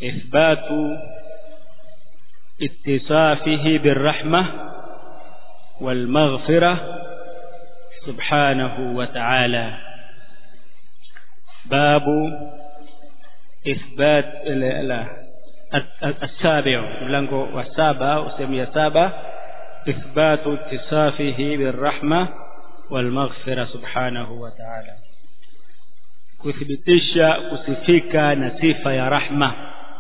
إثبات اتصافه بالرحمة والمغفرة سبحانه وتعالى باب إثبات لا لا السابع ملango wa saba usemi ya saba إثبات اتصافه بالرحمة والمغفرة سبحانه وتعالى kuthibitisha kusifika na sifa ya rahma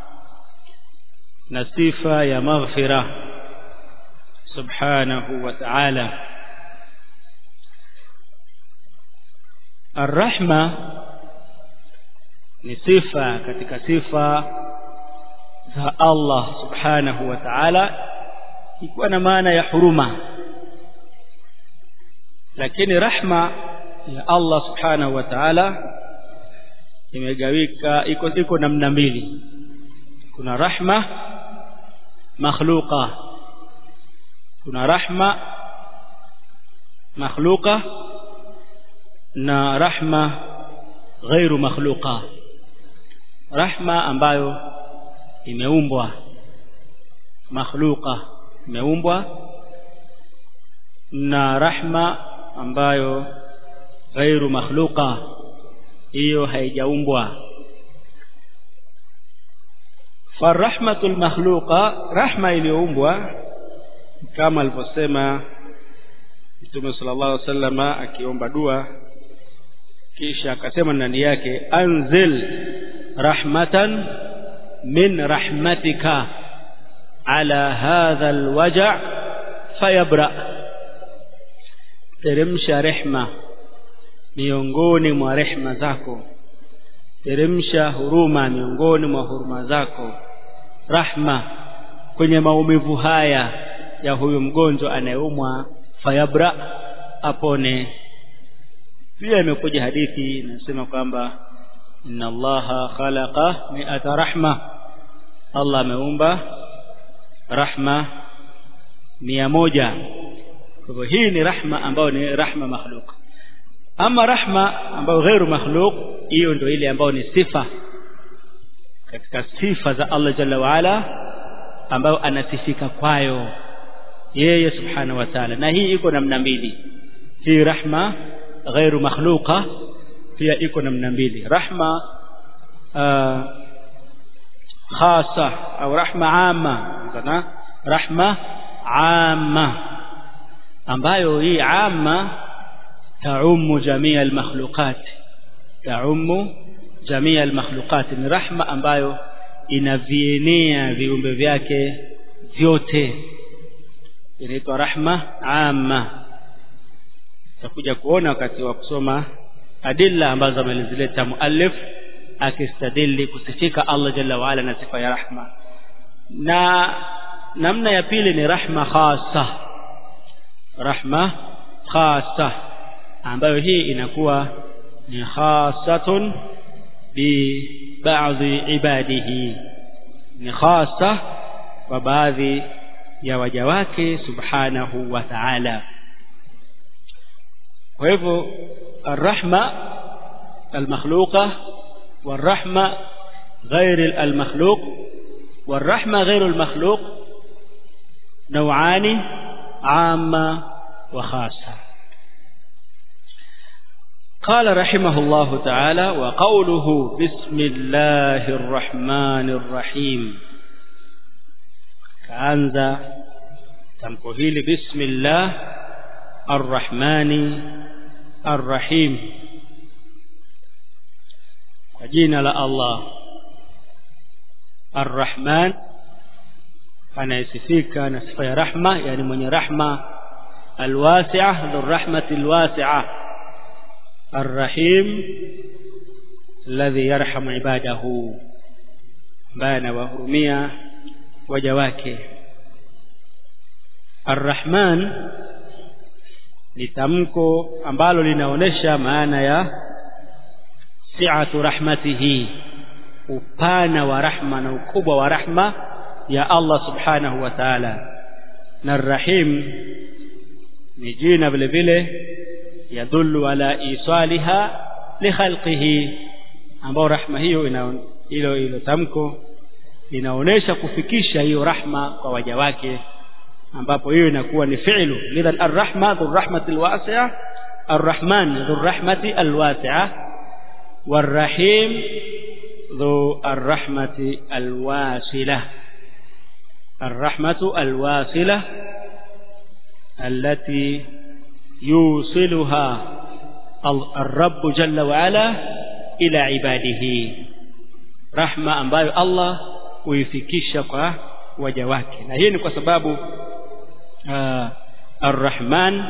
na sifa ya maghfira subhanahu wa ta'ala arrahma ni sifa katika sifa za Allah subhanahu wa ta'ala ikiwa na maana ya huruma lakini rahma ya Allah subhanahu wa ta'ala imegawika iko iko namna mbili kuna rahma makhluqa kuna rahma makhluqa na rahma ghairu makhluqa rahma ambayo imeumbwa makhluqa imeumbwa na rahma ambayo ghairu makhluqa hiyo haijaumbwa farahmatul makhluqa rahma iliyoumbwa kama alivyosema Mtume sallallahu alaihi wasallam akiomba dua kisha akasema ndani yake anzil rahmatan min rahmatika ala hadha alwaja fayabra teremsha rehma miongoni mwa rehma zako teremsha huruma miongoni mwa huruma zako rahma kwenye maumivu haya ya huyu mgonjwa anayeumwa fayabra apone pia imekuja hadithi inasema kwamba inna allaha khalaqa mi'ata rahma Allah ameumba rahma mia moja kwa hivyo hii ni rahma ambayo ni rahma makhluk ama rahma ambayo ghairu makhluk hiyo ndio ile ambayo ni sifa katika sifa za Allah jalla waala ambayo anasifika kwayo yeye subhanahu wa ta'ala na hii iko namna mbili hii rahma ghairu makhluqa pia iko namna mbili rahma uh, khasa au rahma amma kana rahma amma ambayo hii amma taumu jamii almakhluqat taumu jamii almakhluqat ni rahma ambayo inavienea viumbe vyake vyote inaitwa rahma amma tutakuja kuona wakati wa kusoma adilla ambazo amelizileta muallif akistadili kusifika Allah jalla waala na sifa ya rahma na namna ya pili ni rahma khasa rahma khasa ambayo hii inakuwa ni khasatun bi baadhi ibadihi ni khasa kwa baadhi ya waja wake subhanahu wa ta'ala kwa hivyo arrahma almakhluqa والرحمة غير المخلوق والرحمة غير المخلوق نوعان عامة وخاصة قال رحمه الله تعالى وقوله بسم الله الرحمن الرحيم كأنذا تمكهيل بسم الله الرحمن الرحيم kwa jina la Allah Ar-Rahman anayesifika na sifa ya rahma yani mwenye rahma alwasi'a dhurrahmati alwasi'a Ar-Rahim alladhi yarhamu ibadahu ambaye anawahurumia waja wake Ar-Rahman ni tamko ambalo linaonesha maana ya si'atu rahmatihi upana wa rahma na ukubwa wa rahma ya Allah subhanahu wa ta'ala na rahim ni jina vile vile yadullu ala isaliha li khalqihi ambao rahma hiyo ina hilo hilo tamko linaonesha kufikisha hiyo rahma kwa waja wake ambapo hiyo inakuwa ni fi'lu lidhan arrahma dhurrahmati alwasi'a arrahman dhurrahmati alwasi'a warrahim dhu arrahmati alwasila الرحمة الواصلة التي يوصلها الرب جل وعلا إلى عباده رحمة ambayo Allah huifikisha kwa waja wake na hii ni kwa sababu uh, Ar-Rahman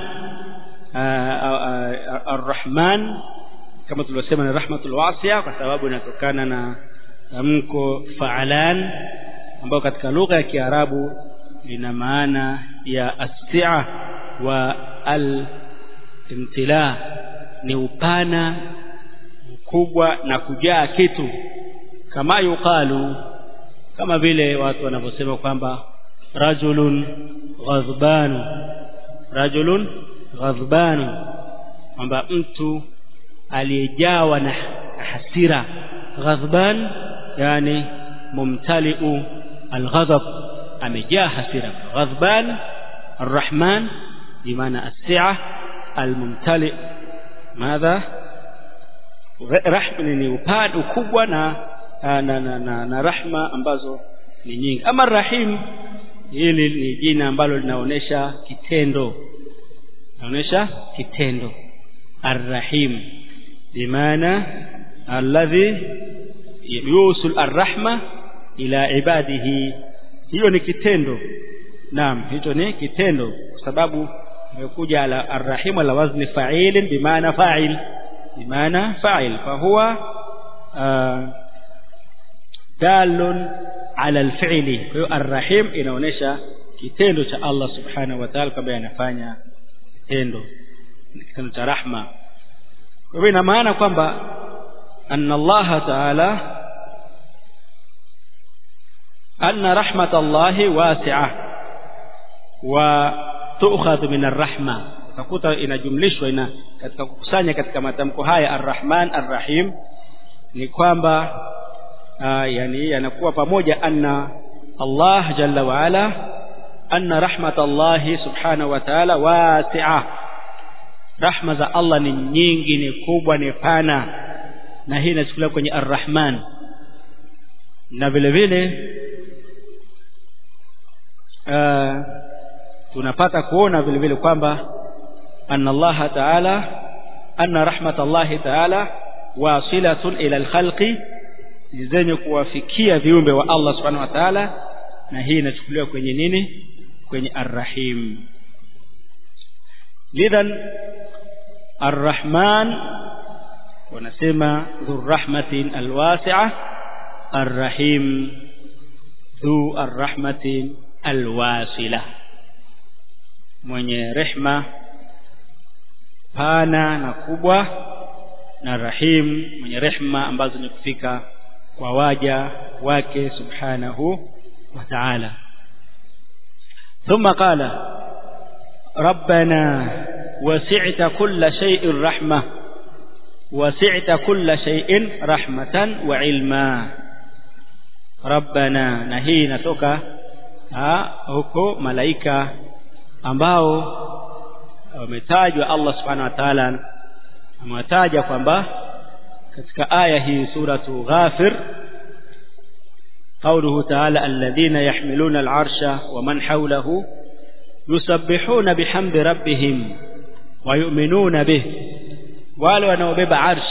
Ar-Rahman kama tulivyosema ni rahmatul wasi'a kwa sababu inatokana na tamko fa'alan ambayo katika lugha ya Kiarabu lina maana ya as-si'a wa al-imtila ni upana mkubwa na kujaa kitu kama yuqalu kama vile watu wanavyosema kwamba rajulun ghadbanu rajulun ghadbanu kwamba mtu aliyejawa na hasira ghadban yani mumtaliu alghadab amejaa hasira ghadban arrahman bimaana as-si'a almumtali madha rahma ni upande ukubwa na na, na, na, na rahma ambazo ni nyingi ama rahim hili ni jina ambalo linaonesha kitendo linaonesha kitendo arrahim bimaana alladhi yusul arrahma ila ibadihi hiyo ni kitendo naam hicho ni kitendo kwa sababu imekuja ala arrahim ala wazni fa'il bimaana fa'il bimaana fa'il fa huwa dalun ala alfi'li kwa hiyo arrahim inaonesha kitendo cha Allah subhanahu wa ta'ala kwamba anafanya kitendo kitendo cha rahma kwa hivyo ina maana kwamba anna Allah ta'ala anna rahmatallahi wasi'a wa tu'khadhu min arrahma utakuta inajumlishwa ina katika kukusanya katika matamko haya arrahman arrahim ni kwamba uh, yani yanakuwa pamoja anna Allah jalla wa ala anna rahmatallahi subhanahu wa ta'ala wasi'a rahma za Allah ni nyingi ni kubwa ni pana na hii inachukuliwa kwenye arrahman na vile vile uh, tunapata kuona vile vile kwamba anna Allah ta'ala anna rahmatallahi ta'ala wasilatun ila alkhalqi zenye kuwafikia viumbe wa Allah subhanahu wa ta'ala na hii inachukuliwa kwenye nini kwenye arrahim lidhan arrahman wanasema dhurrahmatin alwasi'a arrahim dhu arrahmatin alwasila mwenye rehma pana na kubwa na rahim mwenye rehma ambazo ni kufika kwa waja wake subhanahu wa ta'ala ثم قال ربنا وسعت كل شيء رحمة وسعت كل شيء رحمة وعلما ربنا نهي نتوكا huko malaika ambao wametajwa Allah subhanahu wa ta'ala amewataja kwamba katika aya hii suratu ghafir قوله تعالى الذين يحملون العرش ومن حوله يسبحون بحمد ربهم ويؤمنون به wale wanaobeba arsh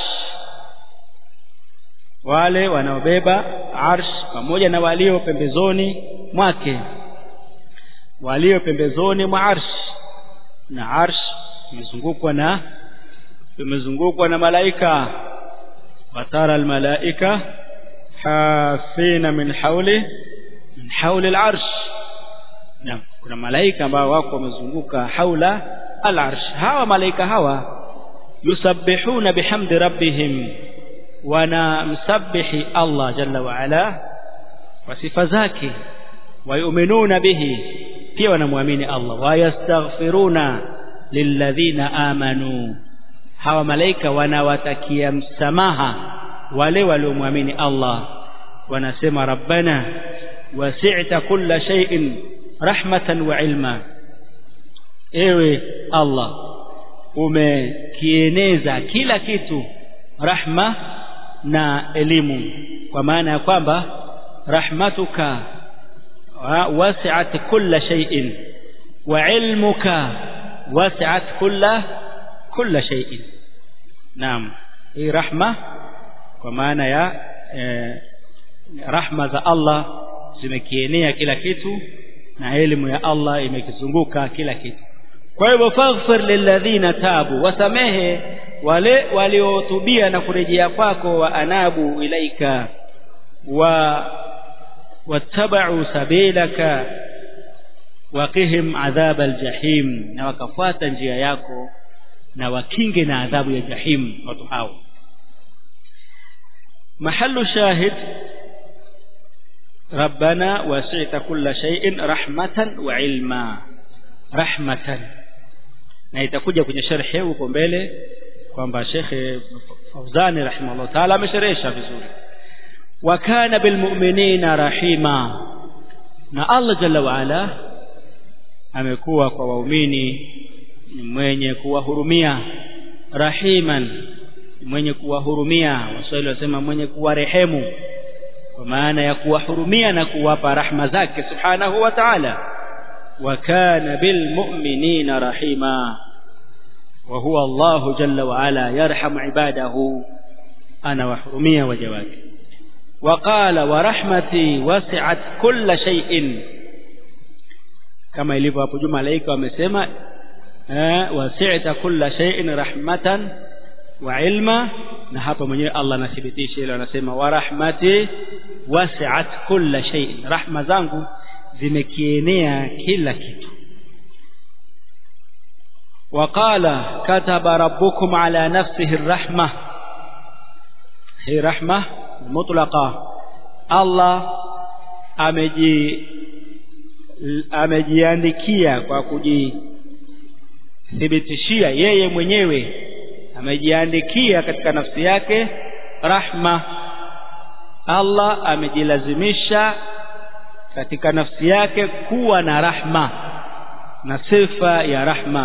wale wanaobeba arsh pamoja na walio pembezoni mwake walio pembezoni mwa arsh na arsh imezungukwa na imezungukwa na malaika watara almalaika hafina min hauli min hauli alarsh na kuna malaika ambao wako wamezunguka haula alarsh hawa malaika hawa yusabbihuna bihamdi rabbihim wanamsabihi Allah jalla wa ala kwa sifa zake wayuminuna bihi pia wanamwamini Allah wayastaghfiruna lilladhina amanu hawa malaika wanawatakia msamaha wale waliomwamini Allah wanasema rabbana wasi'ta kulla shay'in rahmatan wa ilma ewe Allah umekieneza kila kitu rahma na elimu kwa maana ya kwamba rahmatuka wasi'at kulla shay'in wa ilmuka wasi'at kulla kulla shay'in naam hii rahma kwa maana ya eh, rahma za Allah zimekienea kila kitu na elimu ya Allah imekizunguka kila kitu kwa hivyo faghfir lilladhina tabu wasamehe wale waliotubia na kurejea kwako wa anabu ilaika wa wattaba'u sabilaka waqihim adhab aljahim na wakafuata njia yako na wakinge na adhabu ya jahim watu hao mahallu shahid ربنا وسعت كل شيء رحمة وعلما رحمة na itakuja kwenye sharhi huko mbele kwamba Sheikh Fauzani rahimahullah taala amesherehesha vizuri wa kana bilmu'minina rahima na Allah jalla wa ala amekuwa kwa waumini ni mwenye kuwahurumia rahiman mwenye kuwahurumia waswahili wasema mwenye kuwarehemu kwa maana ya kuwahurumia na kuwapa rahma zake subhanahu wa ta'ala wa kana bilmu'minina rahima wa huwa Allah jalla wa ala yarhamu ibadahu ana wahurumia waja wake وقال ورحمتي وسعت كل شيء kama ilivyo hapo juu malaika wamesema wasi'ta kulla shay'in rahmatan wa ilma na hapa mwenyewe Allah anathibitisha ile anasema wa rahmati wasi'at kulla shay'in rahma zangu zimekienea kila kitu وقال كتب ربكم على نفسه الرحمة هي رحمة مطلقة الله ameji amejiandikia kwa kujithibitishia yeye mwenyewe amejiandikia katika nafsi yake rahma Allah amejilazimisha katika nafsi yake kuwa na rahma na sifa ya rahma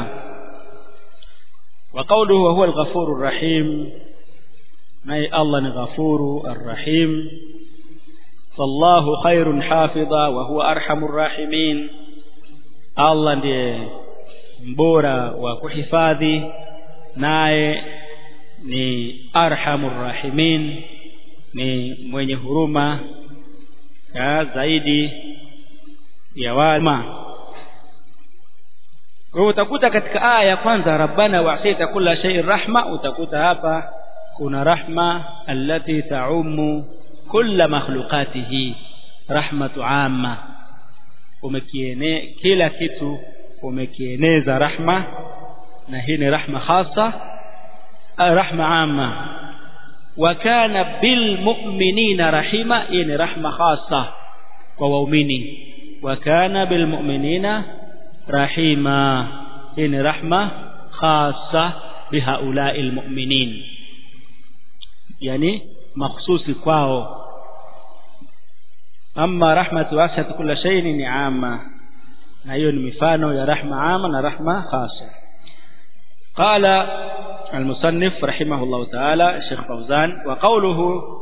wa qawluhu wa huwa al-ghafurur rahim naye Allah ni ghafuru arrahim fallahu khairun hafidha wa huwa arhamur rahimin Allah ndiye mbora wa kuhifadhi naye ni arhamur rahimin ni mwenye huruma ya zaidi ya wema kwa hiyo utakuta katika aya ya kwanza rabbana wa'sita kulla shay'in rahma utakuta hapa kuna rahma allati ta'ummu kulla makhluqatihi rahmatu amma umekiene kila kitu umekieneza rahma na hii ni rahma khasa rahma amma wa kana bil mu'minina rahima hii ni rahma khasa kwa waumini wa kana bil mu'minina rahima hii ni rahma khasa bihaula'i almu'minin yani makhsusi kwao amma rahmatu wasat kila shay'in ni amma na hiyo ni mifano ya rahma amma na rahma khasa qala المصنف رحمه الله تعالى الشيخ فوزان وقوله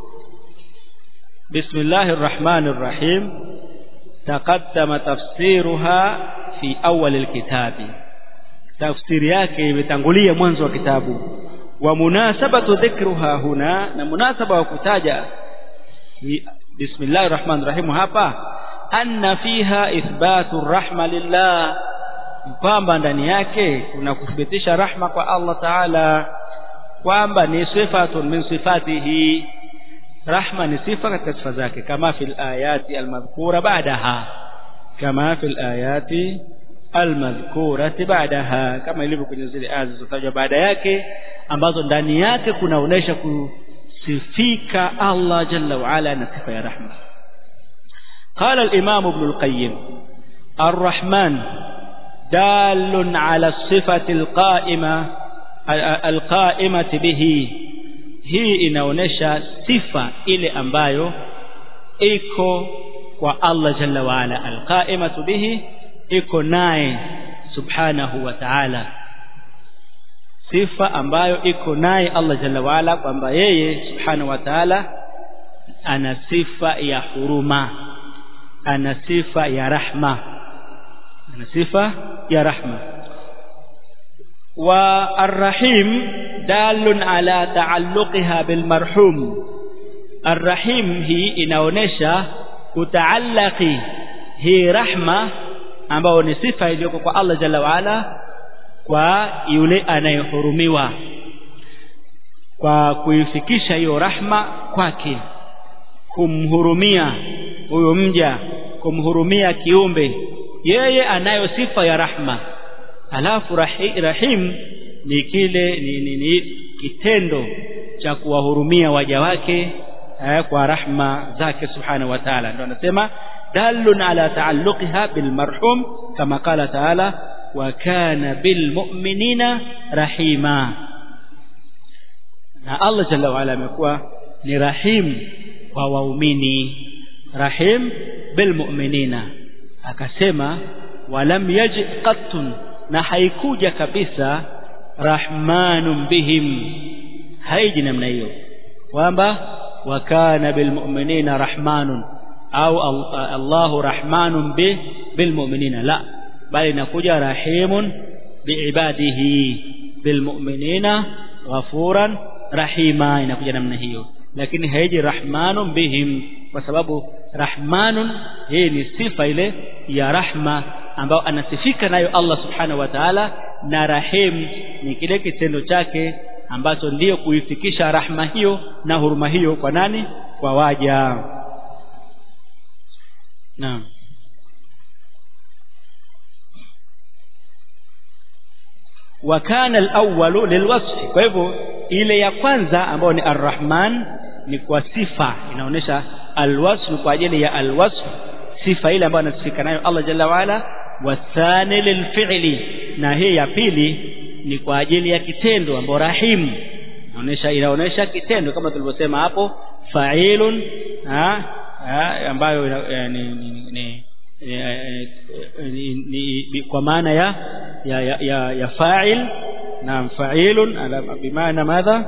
بسم الله الرحمن الرحيم تقدم تفسيرها في أول الكتاب تفسير yake imetangulia mwanzo wa kitabu wa munasabatu dhikruha huna na munasaba wa kutaja bismillahir rahmanir rahim hapa anna fiha ithbatu rahma lillah kwamba ndani yake kuna kuthibitisha rahma kwa Allah Taala kwamba ni sifatun min sifatihi rahma ni sifa katika sifa zake kama fil ayati almadhkura ba'daha kama fil ayati almadhkurati ba'daha kama ilivyo kwenye zile aya zilizotajwa baada yake ambazo ndani yake kunaonesha kusifika Allah jalla wa ala na sifa ya rahma قال الإمام ابن القيم الرحمن دال على الصفة القائمة القائمة به hii inaonesha sifa ile ambayo iko kwa Allah jalla wa ala alqaimatu bihi iko naye subhanahu wa ta'ala sifa ambayo iko naye Allah jalla wa ala kwamba yeye subhanahu wa ta'ala ana sifa ya huruma ana sifa ya rahma ana sifa ya rahma wa arrahim dalun ala taalluqiha bilmarhum arrahim hii inaonesha kutaallaki hii rahma ambayo ni sifa iliyoko kwa Allah jalla waala kwa yule anayehurumiwa kwa kuifikisha hiyo rahma kwake kumhurumia huyo mja kumhurumia kiumbe yeye anayo sifa ya rahma alafu rahi, rahim ni kile ni, ni, ni kitendo cha kuwahurumia waja wake eh, kwa rahma zake subhanahu wa ta'ala ndio anasema dalun ala taalluqiha bilmarhum kama qala ta'ala wa kana bilmu'minina rahima na Allah jalla wa ala amekuwa ni rahim kwa waumini rahim bilmu'minina akasema walam yaji qattun na haikuja kabisa rahmanun bihim haiji namna hiyo kwamba wa kana bilmu'minina rahmanun au Allahu rahmanun bi bilmu'minina la bali inakuja rahimun biibadihi bilmu'minina ghafuran rahima inakuja namna hiyo lakini haiji rahmanun bihim kwa sababu rahmanun hii ni sifa ile ya rahma ambayo anasifika nayo Allah subhanahu wa ta'ala na rahim ni kile kitendo chake ambacho ndiyo kuifikisha rahma hiyo na huruma hiyo kwa nani kwa waja naam wa kana al-awwalu lilwasf kwa hivyo ile ya kwanza ambayo ni arrahman ni kwa sifa inaonyesha alwasf kwa ajili ya alwasf sifa ile ambayo anasifika nayo Allah jalla waala wathani lilfi'li na hii ya pili ni kwa ajili ya kitendo ambapo rahim inaonyesha inaonyesha kitendo kama tulivyosema hapo fa'ilun ha, ha, ambayo ni, ni, ni ni, ni, ni kwa maana ya ya ya, ya, ya fa'il naam fa'ilun bimaana madha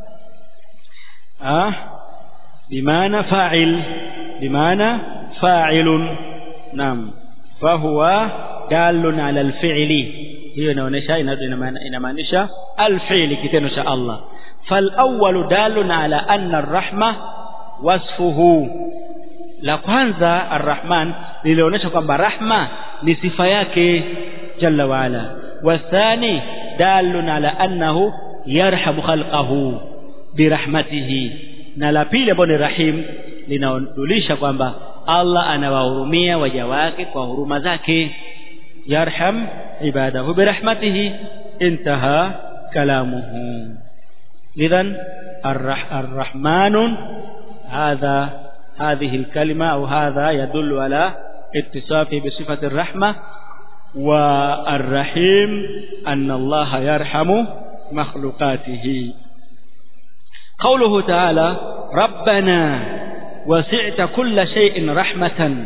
ah bimaana fa'il bimaana fa'ilun naam fahuwa dalun ala alfi'li hiyo inaonyesha inamaanisha alfi'li kitendo cha Allah فالأول دال على أن الرحمة وصفه la kwanza arrahman lilionyesha kwamba rahma ni sifa yake jalla waala wathani dalun ala annahu yarhamu khalqahu birahmatihi na la pili ambalo ni rahim linaonyesha kwamba Allah anawahurumia waja wake kwa huruma zake yarham ibadahu birahmatihi intaha kalamuhu idhan arrahmanun hadha هذه الكلمة أو هذا يدل على اتصافه بصفة الرحمة والرحيم أن الله يرحم مخلوقاته قوله تعالى ربنا وسعت كل شيء رحمة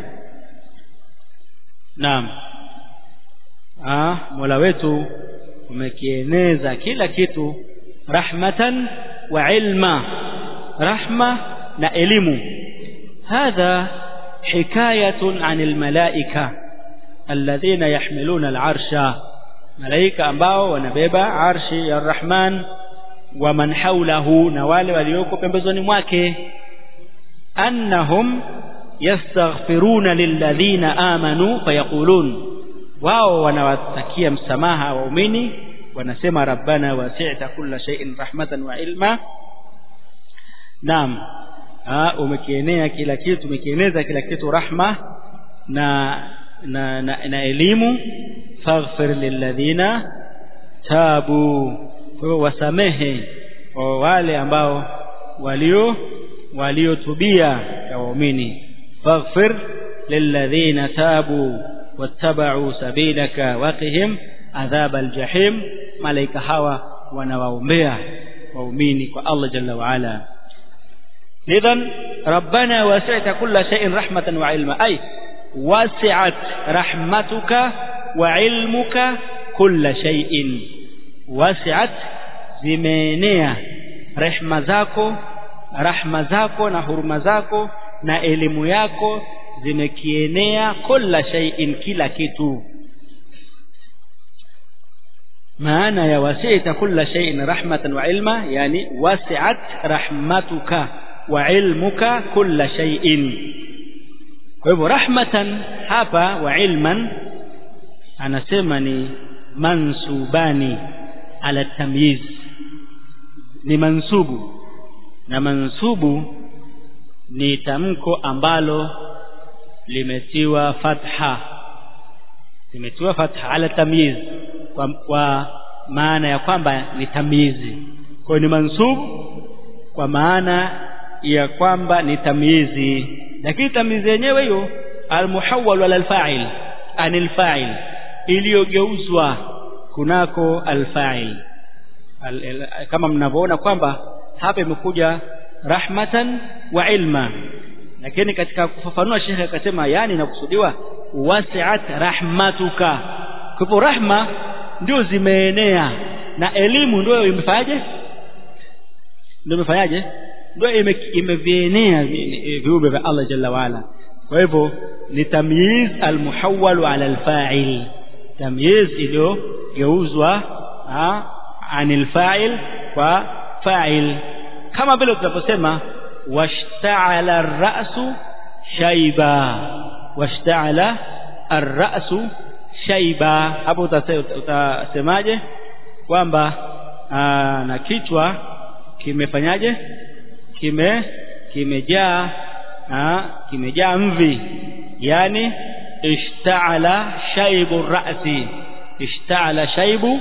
نعم آه مولا wetu umekieneza kila kitu rahmatan wa ilma rahma na elimu هذا حكاية عن الملائكة الذين يحملون العرش ملائكة ambao wanabeba arshi ya Rahman wa man hawlahu na wale walioko pembezoni mwake annahum yastaghfiruna lilladhina amanu fayaqulun wao wanawatakia msamaha waumini wanasema rabbana wasi'ta kulla shay'in rahmatan wa ilma naam umekienea kila kitu umekieneza kila kitu rahma na na, na, na elimu faghfir lilladhina tabu kwa hiyo wasamehe kwa wale ambao walio waliotubia ya waumini faghfir lilladhina tabu wattaba'u sabilaka waqihim adhab aljahim malaika hawa wanawaombea waumini kwa Allah jalla wa ala idhan rabbana wasi'ta kulla shay'in rahmatan wa ilma ay wasi'at rahmatuka wa ilmuka kulla shay'in wasi'at zimeenea rehma zako rahma zako na huruma zako na elimu yako zimekienea kulla shay'in kila kitu maana ya wasi'ta kulla shay'in rahmatan wa ilma yani wasi'at rahmatuka wa ilmuka kulla shay'in kwa hivyo rahmatan hapa wa ilman anasema ni mansubani ala tamyiz ni mansubu na mansubu ni tamko ambalo limetiwa fatha limetiwa fatha ala tamyiz kwa, kwa maana ya kwamba ni tamyizi kwa ni mansubu kwa maana ya kwamba ni tamyizi lakini tamyizi yenyewe hiyo almuhawwal ala alfa'il anil fa'il iliyogeuzwa kunako alfa'il al, al, kama mnavyoona kwamba hapa imekuja rahmatan wa ilma lakini katika kufafanua shekhe akasema yani inakusudiwa wasi'at rahmatuka kwa hivyo rahma ndio zimeenea na elimu ndio imefanyaje ndio imefanyaje ndio imevienea viumbe vya Allah jalla waala kwa hivyo ni tamyiz almuhawwal ala alfa'il tamyiz iliyogeuzwa anil fa'il kwa fa'il kama vile tunaposema washta'ala ar-ra'su shayba washta'ala ar-ra'su shayba hapo utasemaje kwamba na kichwa kimefanyaje kime kimejaa kimejaa mvi yani ishta'ala shaybu ar-ra'si ishta'ala shaybu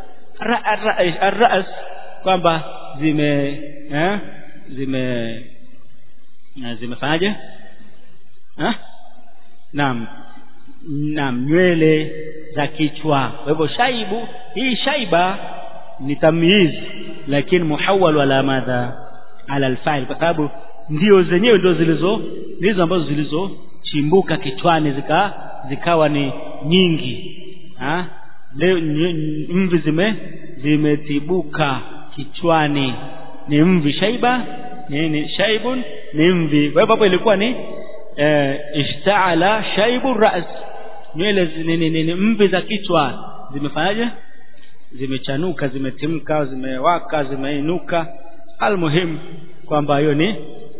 ar-ra's kwamba zime eh, zime zimefanyaje eh? naam naam nywele za kichwa kwa hivyo shaibu hii shaiba ni tamyiz lakini muhawwal ala madha ala alfa'il kwa sababu ndio zenyewe ndio zilizo ndizo ambazo zilizochimbuka kichwani zika zikawa ni nyingi ha? leo mvi zime zimetibuka kichwani ni mvi shaiba ni, ni shaibun ni mvi kwa hivyo hapo ilikuwa ni eh, ishtaala shaibu ras nywele ni, ni, ni, ni mvi za kichwa zimefanyaje zimechanuka zimetimka zimewaka zimeinuka almuhim kwamba hiyo ni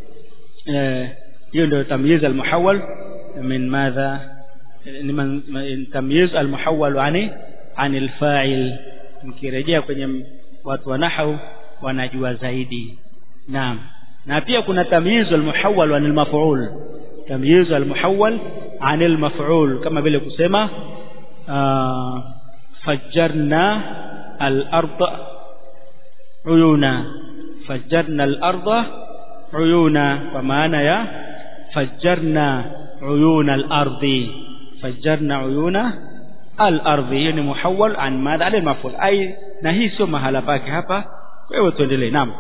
hiyo ndio tamyiz almuhawwal min madha ni tamyiz almuhawwal ani anil fa'il mkirejea kwenye watu wa nahwu wanajua zaidi naam na pia kuna tamyiz almuhawwal anil maf'ul tamyiz almuhawwal anil maf'ul kama vile kusema fajjarna al-ardha uyuna fajjarna al-ardha uyuna kwa maana ya fajjarna uyuna al-ardi fajjarna uyuna al-ardi hiyo ni muhawwal an madha al maf'ul ai na hii sio mahala pake hapa kwa hiyo tuendelee naam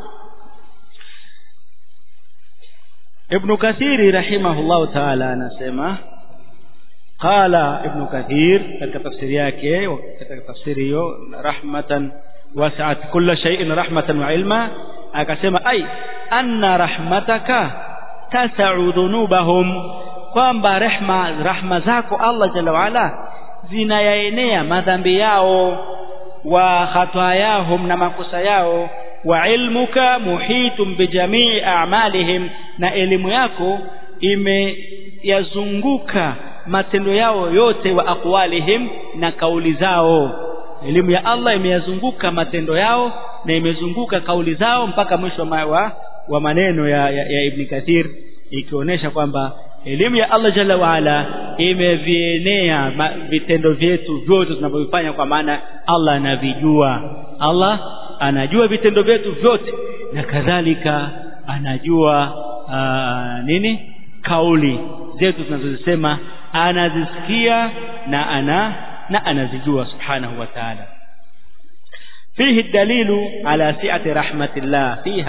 Ibn Kathiri rahimahullahu ta'ala anasema qala Ibn Kathir katika tafsiri yake katika tafsiri hiyo rahmatan wasi'at kulla shay'in rahmatan wa ilma akasema ai anna rahmataka tas'u dhunubahum kwamba rehma rahma zako Allah jalla waala zinayaenea madhambi yao wa khatayahum na makosa yao wa ilmuka muhitum bijamii a'malihim na elimu yako imeyazunguka matendo yao yote wa aqwalihim na kauli zao elimu ya Allah imeyazunguka matendo yao na imezunguka kauli zao mpaka mwisho wa, wa maneno ya, ya, ya Ibn Kathir ikionyesha kwamba elimu ya Allah Jalla waala imevienea vitendo vyetu vyote tunavyofanya kwa maana Allah anavijua Allah anajua vitendo vyetu vyote na kadhalika anajua aa, nini kauli zetu tunazozisema anazisikia na ana na anazijua subhanahu wa ta'ala فيه الدليل على سعة رحمة الله فيها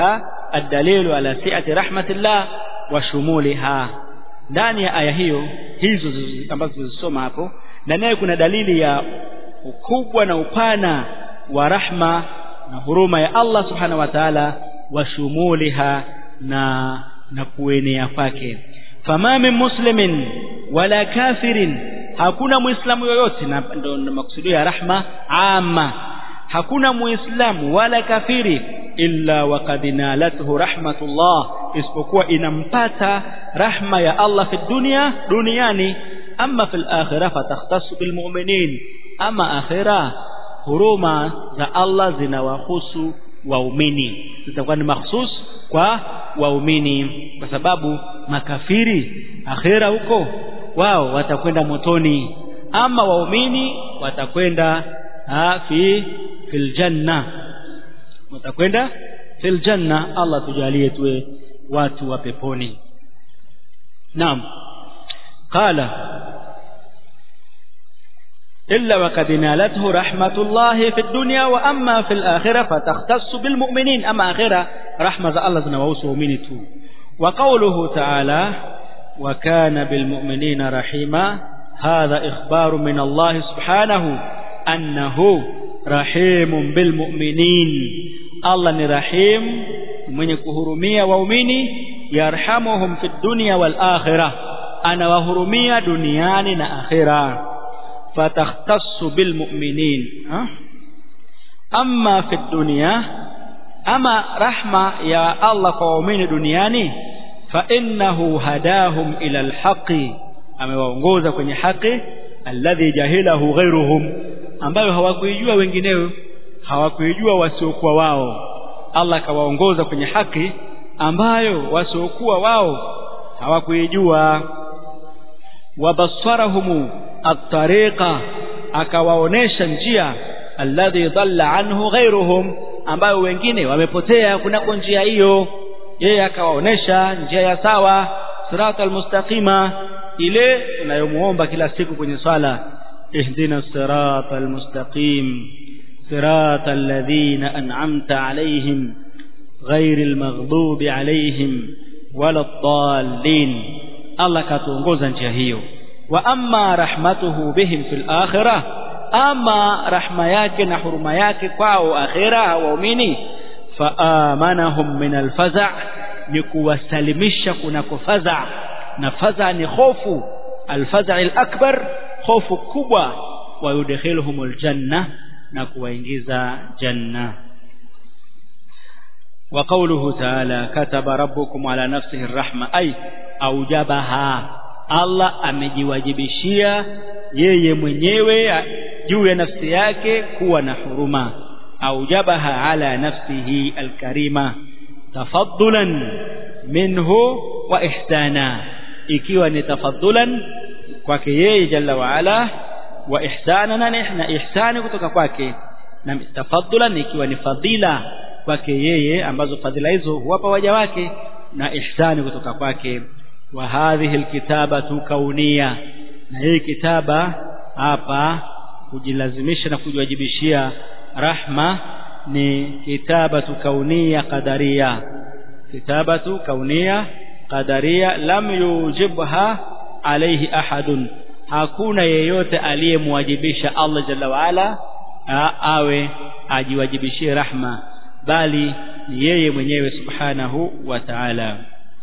الدليل على سعة رحمة الله وشمولها ndani ya aya hiyo hizo ambazo tulizosoma hapo ndani yake kuna dalili ya ukubwa na upana wa rahma na huruma ya Allah subhanahu wa ta'ala wa shumuliha na na kuenea kwake fama min muslimin wala kafirin hakuna muislamu yoyote na ndo makusudio ya rahma amma hakuna muislamu wala kafiri illa waqad nalathu rahmatullah isipokuwa inampata rahma ya Allah fi dunya duniani amma fil akhirah fatakhtassu bil mu'minin ama akhirah huruma za Allah zinawahusu waumini zitakuwa ni mahsus kwa waumini kwa sababu makafiri akhira huko wao watakwenda motoni ama waumini watakwenda fi fil janna watakwenda fil janna Allah tujalie tuwe watu wa peponi naam qala إلا وقد نالته رحمة الله في الدنيا وأما في الآخرة فتختص بالمؤمنين أما آخرة رحمة الله زنووس ومنته وقوله تعالى وكان بالمؤمنين رحيما هذا إخبار من الله سبحانه أنه رحيم بالمؤمنين الله رحيم من كهرمية ومؤمني يرحمهم في الدنيا والآخرة أنا وهرمية دنيان آخرة فتختص بالمؤمنين أما في الدنيا أما رحمة يا الله قومين دنياني فإنه هداهم إلى الحق amewaongoza kwenye haki alladhi jahilahu ghairuhum ambayo hawakuijua wengineo hawakuijua wasiokuwa wao Allah akawaongoza kwenye haki ambayo wasiokuwa wao hawakuijua wabasarahumu at-tariqa akawaonesha njia alladhi dhalla anhu ghairuhum ambayo wengine wamepotea kunako njia hiyo yeye akawaonesha njia ya sawa sirata almustaqima ile tunayomuomba kila siku kwenye swala ihdina sirata almustaqim sirata alladhina an'amta alayhim ghairil maghdubi alayhim wala dhallin Allah katuongoza njia hiyo wa amma rahmatuhu bihim fil akhirah ama rahma yake na huruma yake kwao akhira waumini faamanahum min alfaza ni kuwasalimisha kunako faza na faza ni hofu alfaza alakbar hofu kubwa wa yudkhiluhum aljanna na kuwaingiza janna وقوله تعالى كتب ربكم على نفسه الرحمة أي أوجبها Allah amejiwajibishia yeye mwenyewe juu ya nafsi yake kuwa na huruma aujabaha ala nafsihi alkarima tafaddulan minhu wa ihsana ikiwa ni tafaddulan kwake yeye jalla wa ala wa ihsana na ihsani kutoka kwake na tafaddulan ikiwa ni fadhila kwake yeye ambazo fadhila hizo huwapa waja wake na ihsani kutoka kwake wa hadhihi alkitabatu kaunia na hii kitaba hapa kujilazimisha na kujiwajibishia rahma ni kitabatu kaunia qadaria kitabatu kaunia qadaria lam yujibha alayhi ahadun hakuna yeyote aliyemwajibisha Allah jalla waala awe ajiwajibishie rahma bali ni yeye mwenyewe subhanahu wa ta'ala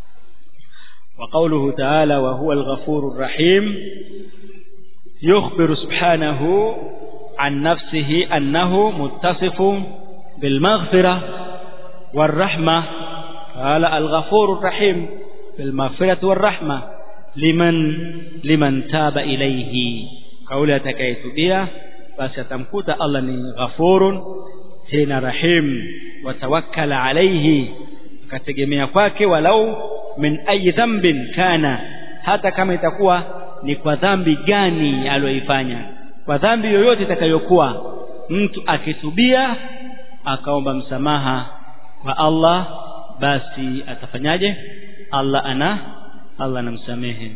وقوله تعالى وهو الغفور الرحيم يخبر سبحانه عن نفسه أنه متصف بالمغفرة والرحمة قال الغفور الرحيم بالمغفرة والرحمة لمن لمن تاب إليه قولها تكيتبيا فستمكت الله غفور tena rahim watawakkala alayhi akategemea kwake walau min ayi dhanbin kana hata kama itakuwa ni kwa dhambi gani aliyoifanya kwa dhambi yoyote itakayokuwa mtu akitubia akaomba msamaha kwa Allah basi atafanyaje Allah ana Allah anamsamehe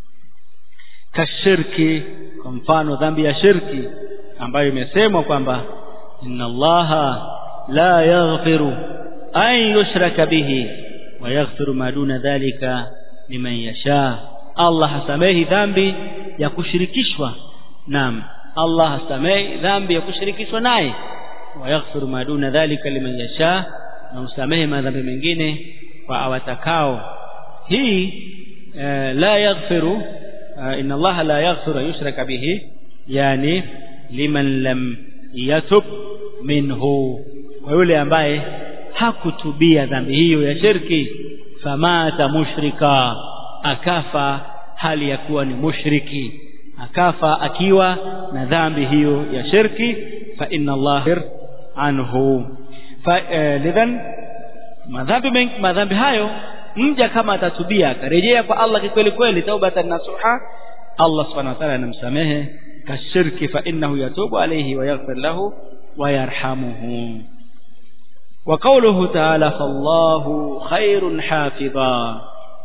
kashirki kwa mfano dhambi ya shirki ambayo imesemwa kwamba inna allaha la yaghfiru an yushraka bihi wa yaghfiru ma duna dhalika liman yasha Allah hasamehi dhambi ya kushirikishwa naam Allah hasamehi dhambi ya kushirikishwa naye wa yaghfiru ma duna dhalika liman yasha na usamehe madhambi mengine kwa awatakao hii eh, la yaghfiru eh, inna Allah la yaghfiru yushraka bihi yani liman lam yatub minhu kwa yule ambaye hakutubia dhambi hiyo ya shirki famata mushrika akafa hali ya kuwa ni mushriki akafa akiwa na dhambi hiyo ya shirki fa inna Allah anhu fa eh, lidhan madhambi madhambi hayo mja kama atatubia akarejea kwa Allah kikweli kweli taubatan nasuha Allah subhanahu wa ta'ala anamsamehe kashirki fa innahu yatubu alayhi wa yaghfir lahu wa yarhamuhu wa qawluhu ta'ala fallahu khairun hafidha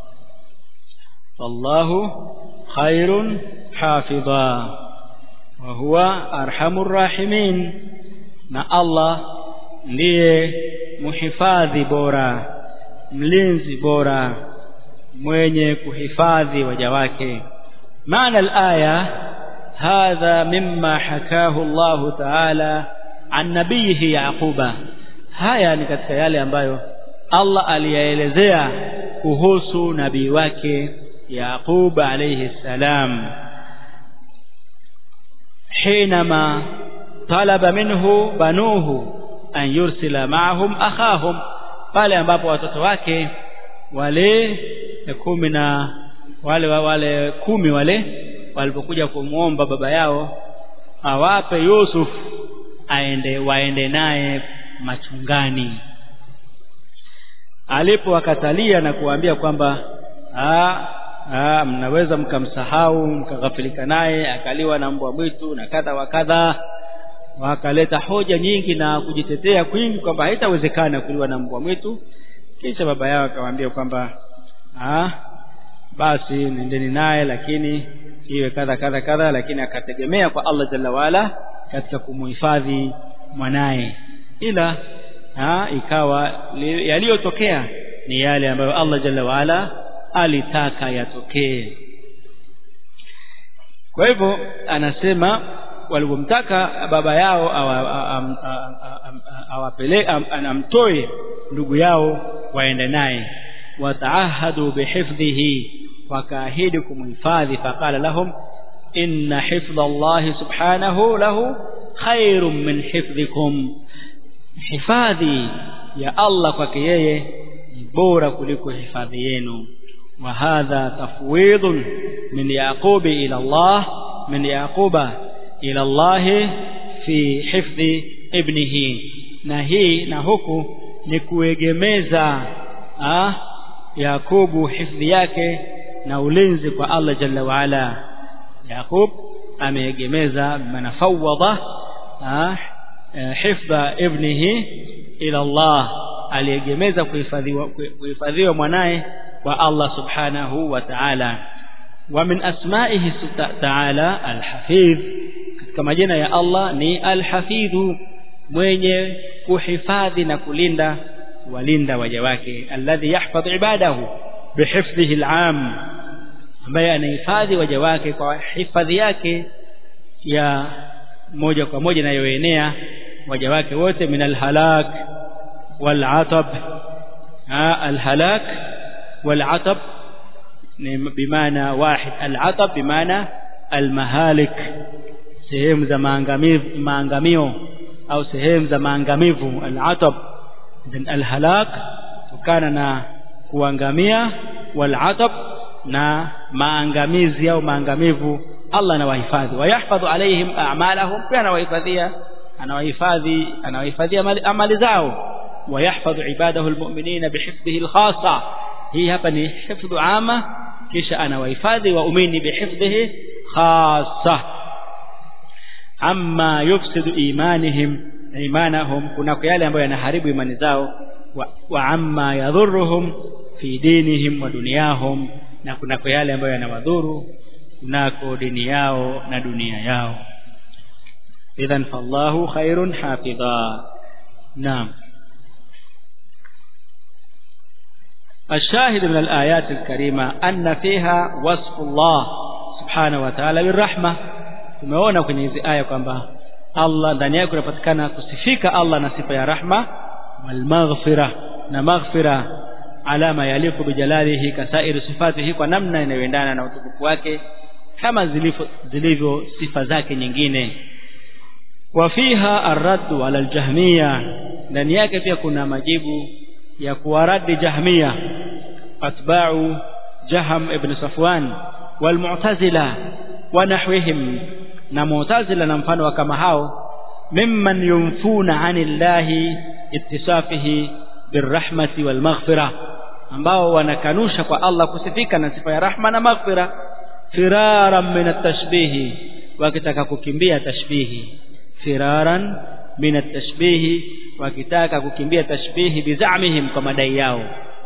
fallahu khairun hafidha wa huwa arhamur rahimin na Allah ndiye muhifadhi bora mlinzi bora mwenye kuhifadhi waja wake maana alaya hadha mimma hakahu Allah ta'ala an nabiyihi yaquba haya ni katika yale ambayo Allah aliyaelezea kuhusu nabii wake Yaqub alayhi salam حينما طلب منه بنوه أن يرسل معهم أخاهم pale ambapo watoto wake wale kumi na wale wale kumi wale walipokuja kumwomba baba yao awape Yusuf aende waende naye machungani alipowakatalia na kuambia kwamba ah mnaweza mkamsahau mkaghafilika naye akaliwa na mbwa mwitu na kadha wa kadha wakaleta hoja nyingi na kujitetea kwingi kwamba haitawezekana kuliwa na mbwa mwitu kisha baba yao akamwambia kwamba ah basi nendeni naye lakini iwe kadha kadha kadha lakini akategemea kwa Allah jalla wala katika kumuhifadhi mwanaye ila ha, ikawa yaliyotokea ni yale ambayo Allah jalla waala alitaka yatokee kwa hivyo anasema walipomtaka baba yao awapele anamtoe ndugu yao waende naye wataahadu bihifdhihi wakaahidi kumhifadhi faqala lahum inna hifdha Allah subhanahu lahu khairun min hifdhikum hifadhi ya Allah kwake yeye ni bora kuliko hifadhi yenu wa hadha tafwidun min yaqubi ila Allah min yaquba ila Allah fi hifdhi ibnihi na hii na huku ni kuegemeza ah Yakubu hifdhi yake na ulinzi kwa Allah jalla wa ala Yakub ameegemeza manafawada ah hifdha ibnihi ila Allah aliegemeza kuhifadhiwa kuhifadhiwa mwanaye kwa Allah subhanahu wa ta'ala wa min asma'ihi ta'ala al-hafidh katika majina ya Allah ni al-hafidhu mwenye kuhifadhi na kulinda walinda waja wake alladhi yahfadh ibadahu bihifdhihi al-'am ambaye anahifadhi waja wake kwa hifadhi yake ya moja kwa moja inayoenea waja wake wote min alhalak walatab alhalak walatab ni bimaana wahid alatab bimaana almahalik sehemu za maangamivu maangamio au sehemu za maangamivu alatab then alhalak kutokana na kuangamia walatab na maangamizi au maangamivu Allah anawahifadhi wayahfadhu alaihim a'malahum pia anawahifadhia anawahifadhi anawahifadhia amali zao wayahfadhu ibadahu almu'minina bihifdhihi alkhassa hii hapa ni hifdhu ama kisha anawahifadhi waumini bihifdhihi khassa amma yufsidu imanihim imanahum kuna yale ambayo yanaharibu imani zao wa, wa amma yadhurruhum fi dinihim wa dunyahum na kuna yale ambayo yanawadhuru kunako dini yao na dunia yao idhan fallahu khairun hafidha naam الشاهد من الآيات الكريمة أن فيها وصف الله سبحانه وتعالى بالرحمة tumeona kwenye hizi aya kwamba Allah ndani yake kunapatikana kusifika Allah na sifa ya rahma wal maghfira na maghfira alama yaliku bijalalihi kasairi sifatihi kwa namna inayoendana na utukufu wake kama zilivyo zilivyo sifa zake nyingine wa fiha arraddu ala aljahmiya ndani yake pia kuna majibu ya kuwaradi jahmiya atba'u jaham ibn safwan wal mu'tazila wa nahwihim na mu'tazila na mfano wa kama hao mimman yunfuna anillahi ittisafihi birrahmati wal maghfira ambao wanakanusha kwa Allah kusifika na sifa ya rahma na maghfira firaran min at-tashbihi wakitaka kukimbia tashbihi firaran min at-tashbihi wakitaka kukimbia tashbihi bizamihim kwa madai yao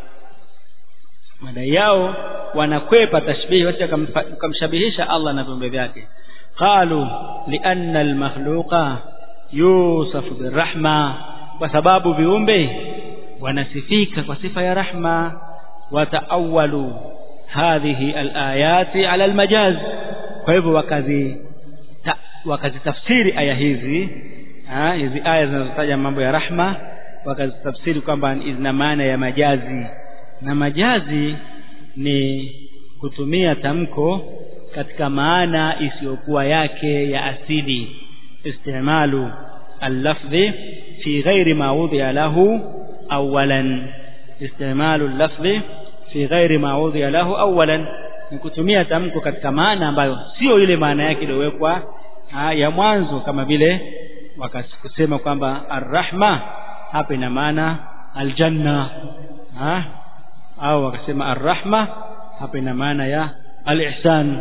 madai yao wanakwepa tashbihi wote kumshabihisha Allah na viumbe vyake qalu lianna al-makhluqa yusafu birrahma kwa sababu viumbe wanasifika kwa sifa ya rahma wataawalu hadhihi alayati ala almajaz kwa hivyo wakazi ta, wakazitafsiri aya hizi ha, hizi aya zinazotaja mambo ya rahma wakazitafsiri kwamba zina maana ya majazi na majazi ni kutumia tamko katika maana isiyokuwa yake ya asili istimalu اللفظ في غير ما وضع له أولا استعمال اللفظ في غير ما وضع له أولا ni kutumia tamko katika maana ambayo sio ile maana yake iliyowekwa ya mwanzo kama vile wakasema kwamba arrahma hapa ina maana aljanna ha? au wakasema arrahma hapa ina maana ya alihsan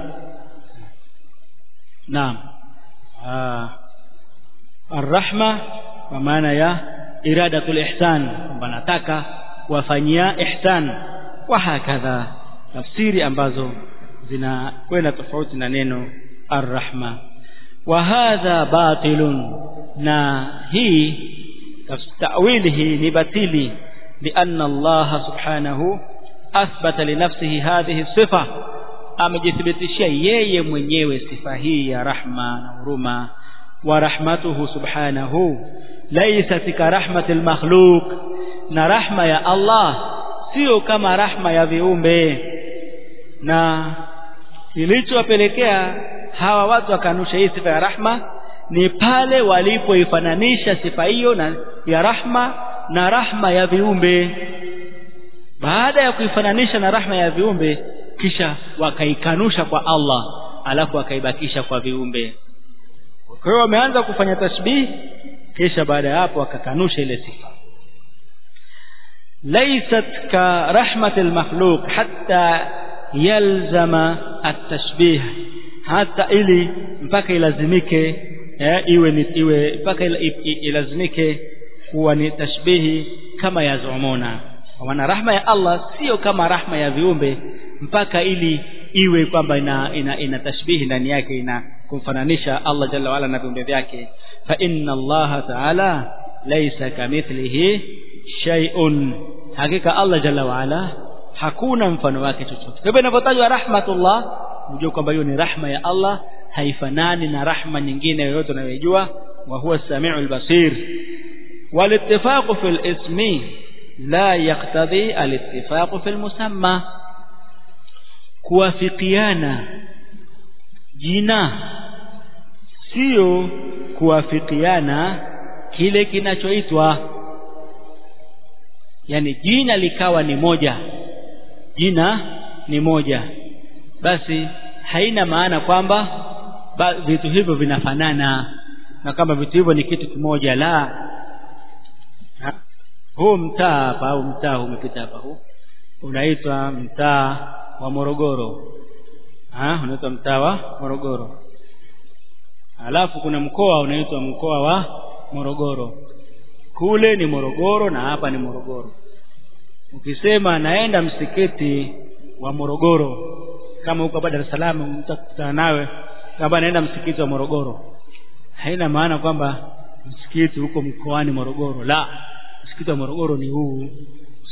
naam arrahma kwa maana ya iradatul ihsan kwamba nataka kuwafanyia ihsan wa hakadha tafsiri ambazo zinakwenda tofauti na neno arrahma wa hadha batilun na hii tawili hii ni batili lianna Allah subhanahu athbata linafsihi hadhihi sifa amejithibitishia yeye mwenyewe sifa hii ya rahma na huruma ورحمته سبحانه ليست كرحمة المخلوق na rahma ya Allah sio kama rahma ya viumbe na kilichowapelekea hawa watu wakanusha hii sifa ya rahma ni pale walipoifananisha sifa hiyo na ya rahma na rahma ya viumbe baada ya kuifananisha na rahma ya viumbe kisha wakaikanusha kwa Allah alafu wakaibakisha kwa viumbe kwa hiyo wameanza kufanya tashbih kisha baada ya hapo akakanusha ile sifa laysat ka rahmatil makhluq hatta yalzama at-tashbih hata ili mpaka ilazimike eh, iwe ni iwe mpaka ilazimike kuwa ni tashbihi kama ya zumuna kwa maana rahma ya Allah sio kama rahma ya viumbe mpaka ili iwe kwamba ina, ina, ina tashbihi ndani yake ina kumfananisha Allah jalla wala na viumbe vyake fa inna Allah ta'ala laysa kamithlihi shay'un hakika Allah jalla wala hakuna mfano wake chochote kwa hivyo inapotajwa rahmatullah unajua kwamba hiyo ni rahma ya Allah haifanani na rahma nyingine yoyote unayojua wa huwa samiul basir walittifaqu fil ismi la yaqtadi alittifaqu fil musamma kuwafikiana jina sio kuwafikiana kile kinachoitwa yani jina likawa ni moja jina ni moja basi haina maana kwamba vitu hivyo vinafanana na kama vitu hivyo ni kitu kimoja la huu mtaa hapa au mtaa huu umepita hapa huu unaitwa mtaa wa Morogoro ah unaitwa mtaa wa Morogoro alafu kuna mkoa unaitwa mkoa wa Morogoro kule ni Morogoro na hapa ni Morogoro ukisema naenda msikiti wa Morogoro kama huko hapa Dar es Salaam mtakutana nawe kama naenda msikiti wa Morogoro haina maana kwamba msikiti huko mkoani Morogoro la msikiti wa Morogoro ni huu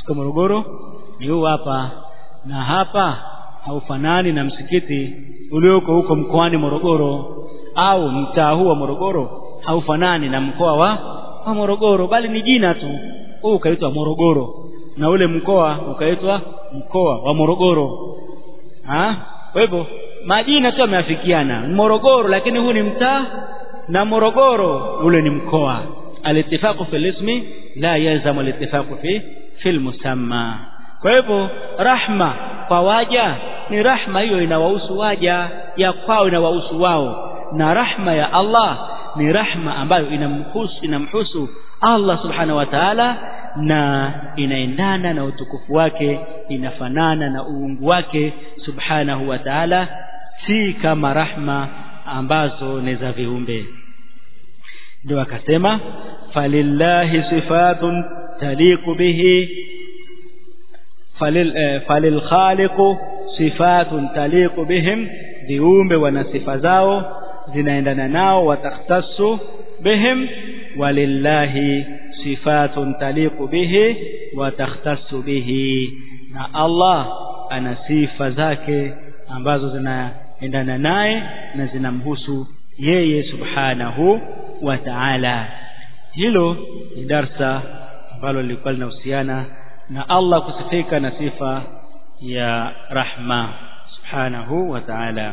ukifika Morogoro ni huu hapa na hapa haufanani na msikiti ulioko huko mkoani Morogoro au mtaa huu wa Morogoro haufanani na mkoa wa, wa Morogoro bali ni jina tu huu ukaitwa Morogoro na ule mkoa ukaitwa mkoa wa Morogoro ha kwa hivyo majina tu yameafikiana Morogoro lakini huu ni mtaa na Morogoro ule ni mkoa alitifaqu fil ismi la yalzamu alitifaqu fi fil musamma kwa hivyo rahma kwa waja ni rahma hiyo inawahusu waja ya kwao inawahusu wao na rahma ya Allah ni rahma ambayo inamhusu inamhusu Allah subhanahu wa ta'ala na inaendana na utukufu wake inafanana na uungu wake subhanahu wa ta'ala si kama rahma ambazo ni za viumbe ndio akasema falillahi sifatun taliqu bihi falil eh, falil khaliqu sifatun taliqu bihim viumbe wana sifa zao zinaendana nao watakhtassu bihim walillahi sifatun taliqu bihi watakhtassu bihi na Allah ana sifa zake ambazo zinaendana naye na zinamhusu yeye subhanahu wa ta'ala hilo ni darsa ambalo lilikuwa linahusiana na Allah kusifika na sifa ya rahma subhanahu wa ta'ala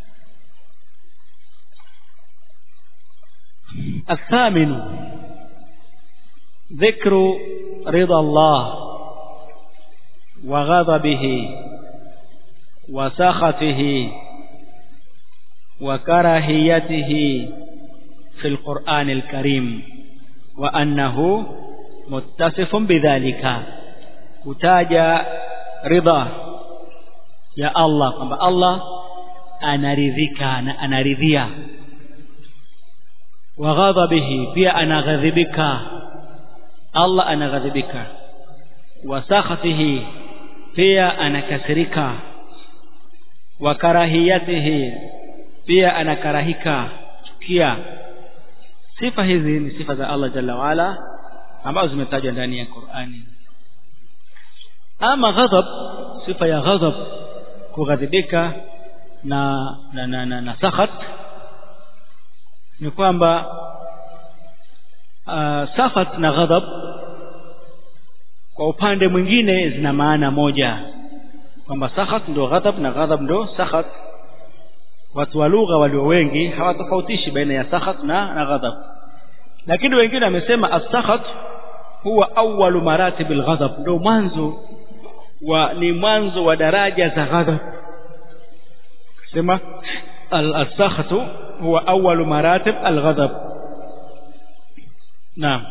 الثامن ذكر رضا الله وغضبه وسخطه وكراهيته في القرآن الكريم وأنه متصف بذلك kutaja ridha ya Allah kwamba Allah anaridhika na anaridhia wa ghadhabihi pia anaghadhibika Allah anaghadhibika wa sakhatihi pia anakasirika wa karahiyatihi pia anakarahika chukia sifa hizi ni sifa za Allah jalla waala ambazo zimetajwa ndani ya Qur'ani ama ghadhab sifa ya ghadhab kughadhibika na na, na, na, na sakhat ni kwamba uh, sakhat na ghadhab kwa upande mwingine zina maana moja kwamba sakhat ndio ghadhab na ghadhab ndio sakhat watu wa lugha walio wengi hawatofautishi baina ya sakhat na, na ghadhab lakini wengine wamesema as-sakhat huwa awwalu maratib al-ghadab ndio mwanzo wa ni mwanzo wa daraja za ghadab sema al-sakhatu huwa awwalu maratib al-ghadab naam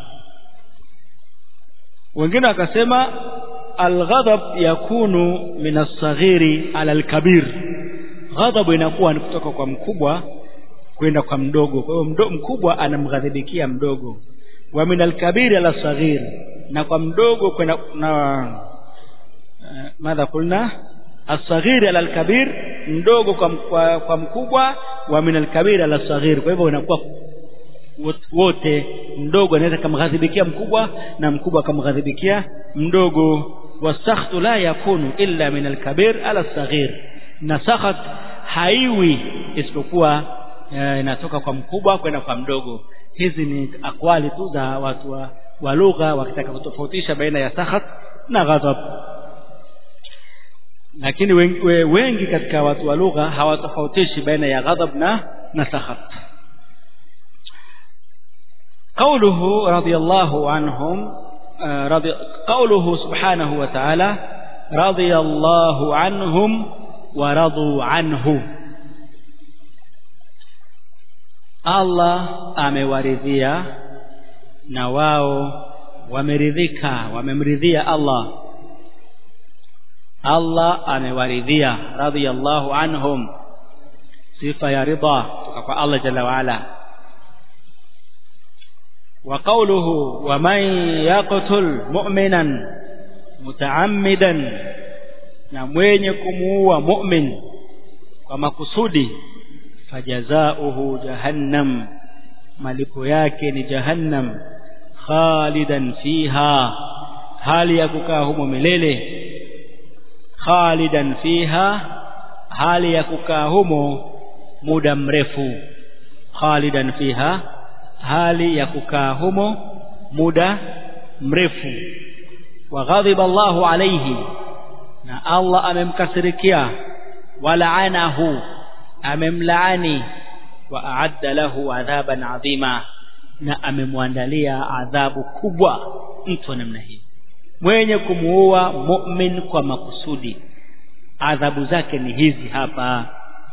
wengine wakasema al-ghadab yakunu min as-saghiri ala al-kabir ghadab inakuwa ni kutoka kwa mkubwa kwenda kwa mdogo kwa hiyo mkubwa anamghadhibikia mdogo wa min al-kabir ala saghir na kwa mdogo kwenda na madha kulna as-saghir ala al-kabir mdogo kwa, kwa, kwa mkubwa wa min al-kabir ala saghir kwa hivyo inakuwa wote mdogo anaweza kumghadhibikia mkubwa na mkubwa akamghadhibikia mdogo wasakhtu la yakunu illa min al-kabir ala saghir na sakhat haiwi isipokuwa inatoka kwa mkubwa kwenda kwa mdogo hizi ni akwali tu za watu wa, wa lugha wakitaka kutofautisha baina ya sakhat na ghadhab lakini wengi, wengi katika watu wa lugha hawatofautishi baina ya ghadhab na na sakhat قوله رضي الله عنهم رضي قوله سبحانه وتعالى رضي الله عنهم ورضوا عنه Allah amewaridhia na wao wameridhika wamemridhia Allah Allah amewaridhia radhiyallahu anhum sifa ya ridha kutoka kwa Allah jalla wa ala wa qawluhu wa man yaqtul mu'minan mutaammidan na mwenye kumuua mu'min kwa makusudi fajazauhu jahannam malipo yake ni jahannam khalidan fiha hali ya kukaa humo milele khalidan fiha hali ya kukaa humo muda mrefu khalidan fiha hali ya kukaa humo muda mrefu wa ghadhiba Allahu alayhi na Allah amemkasirikia walaanahu amemlaani wa a'adda lahu adhaban adhima na amemwandalia adhabu kubwa mtu namna hii mwenye kumuua mu'min kwa makusudi adhabu zake ni hizi hapa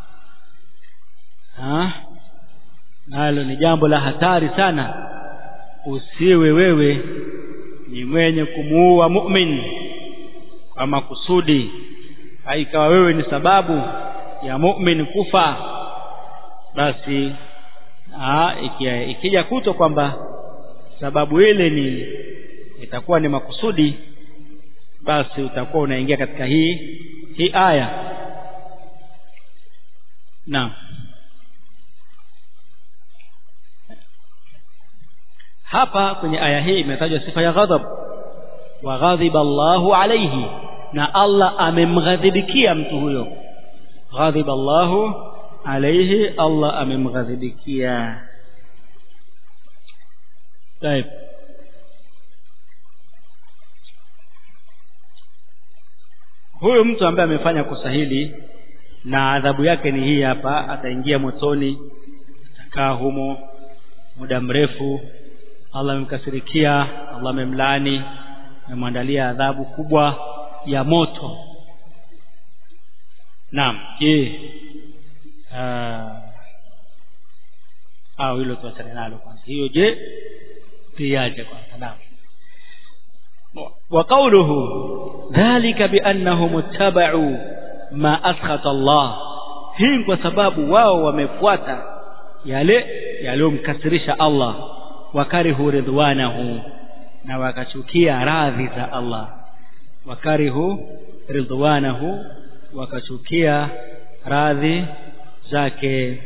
ha nalo ni jambo la hatari sana usiwe wewe ni mwenye kumuua mu'min kwa makusudi haikawa wewe ni sababu ya mu'min kufa basi aa, ikija, ikija kuto kwamba sababu ile ni itakuwa ni makusudi basi utakuwa unaingia katika hii hii aya naam hapa kwenye aya hii imetajwa sifa ya ghadhab wa ghadhiba Allahu alayhi na Allah amemghadhibikia mtu huyo ghadhiba Allahu alayhi Allah amemghadhibikia طيب huyo mtu ambaye amefanya kosa hili na adhabu yake ni hii hapa ataingia motoni atakaa humo muda mrefu Allah amemkasirikia Allah amemlaani amemwandalia adhabu kubwa ya moto naam je au hilo tuachane nalo kwanza hiyo je tiaje kwanza naam وقوله ذلك بأنهم اتبعوا ما أسخط الله hii kwa sababu wao wamefuata yale yaliyomkasirisha Allah wakarihu ridwanahu na wakachukia radhi za Allah wakarihu ridwanahu wakachukia radhi zake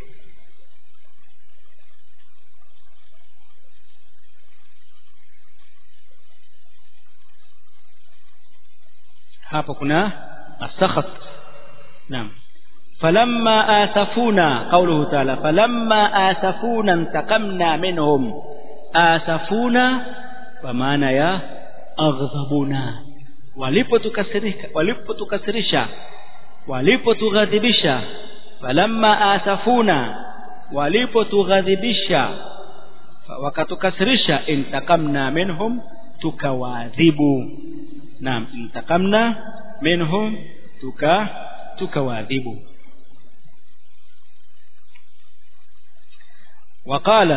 hapo kuna asakhat naam falamma asafuna qawluhu ta'ala falamma asafuna intaqamna minhum asafuna kwa maana ya aghdhabuna walipotukasirika walipotukasirisha walipotughadhibisha falamma asafuna walipotughadhibisha wakatukasirisha intakamna minhum tukawaadhibu naam intakamna minhum tuka tukawaadhibu وقال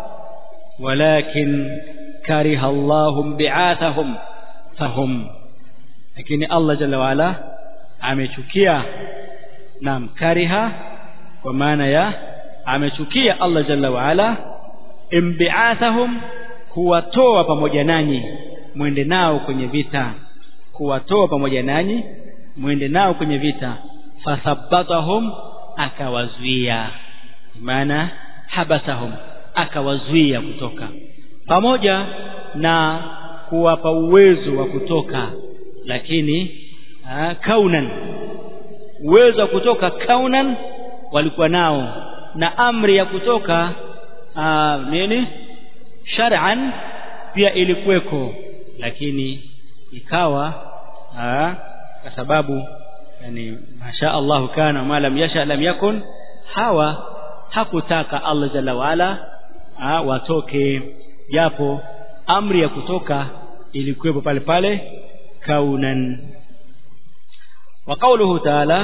ولكن كره الله بعاثهم فهم lakini Allah jalla waala amechukia naam kariha kwa maana ya amechukia Allah jalla waala imbiathahum kuwatoa pamoja nanyi mwende nao kwenye vita kuwatoa pamoja nanyi mwende nao kwenye vita fathabbatahum akawazuia maana habasahum akawazuia kutoka pamoja na kuwapa uwezo wa kutoka lakini aa, kaunan uwezo wa kutoka kaunan walikuwa nao na amri ya kutoka aa, nini shar'an pia ilikuweko lakini ikawa aa, kwa sababu yani masha Allah kana ma lam yasha lam yakun hawa hakutaka Allah jalla waala watoke japo amri ya kutoka ilikuwepo pale pale kaunan wa qawluhu ta'ala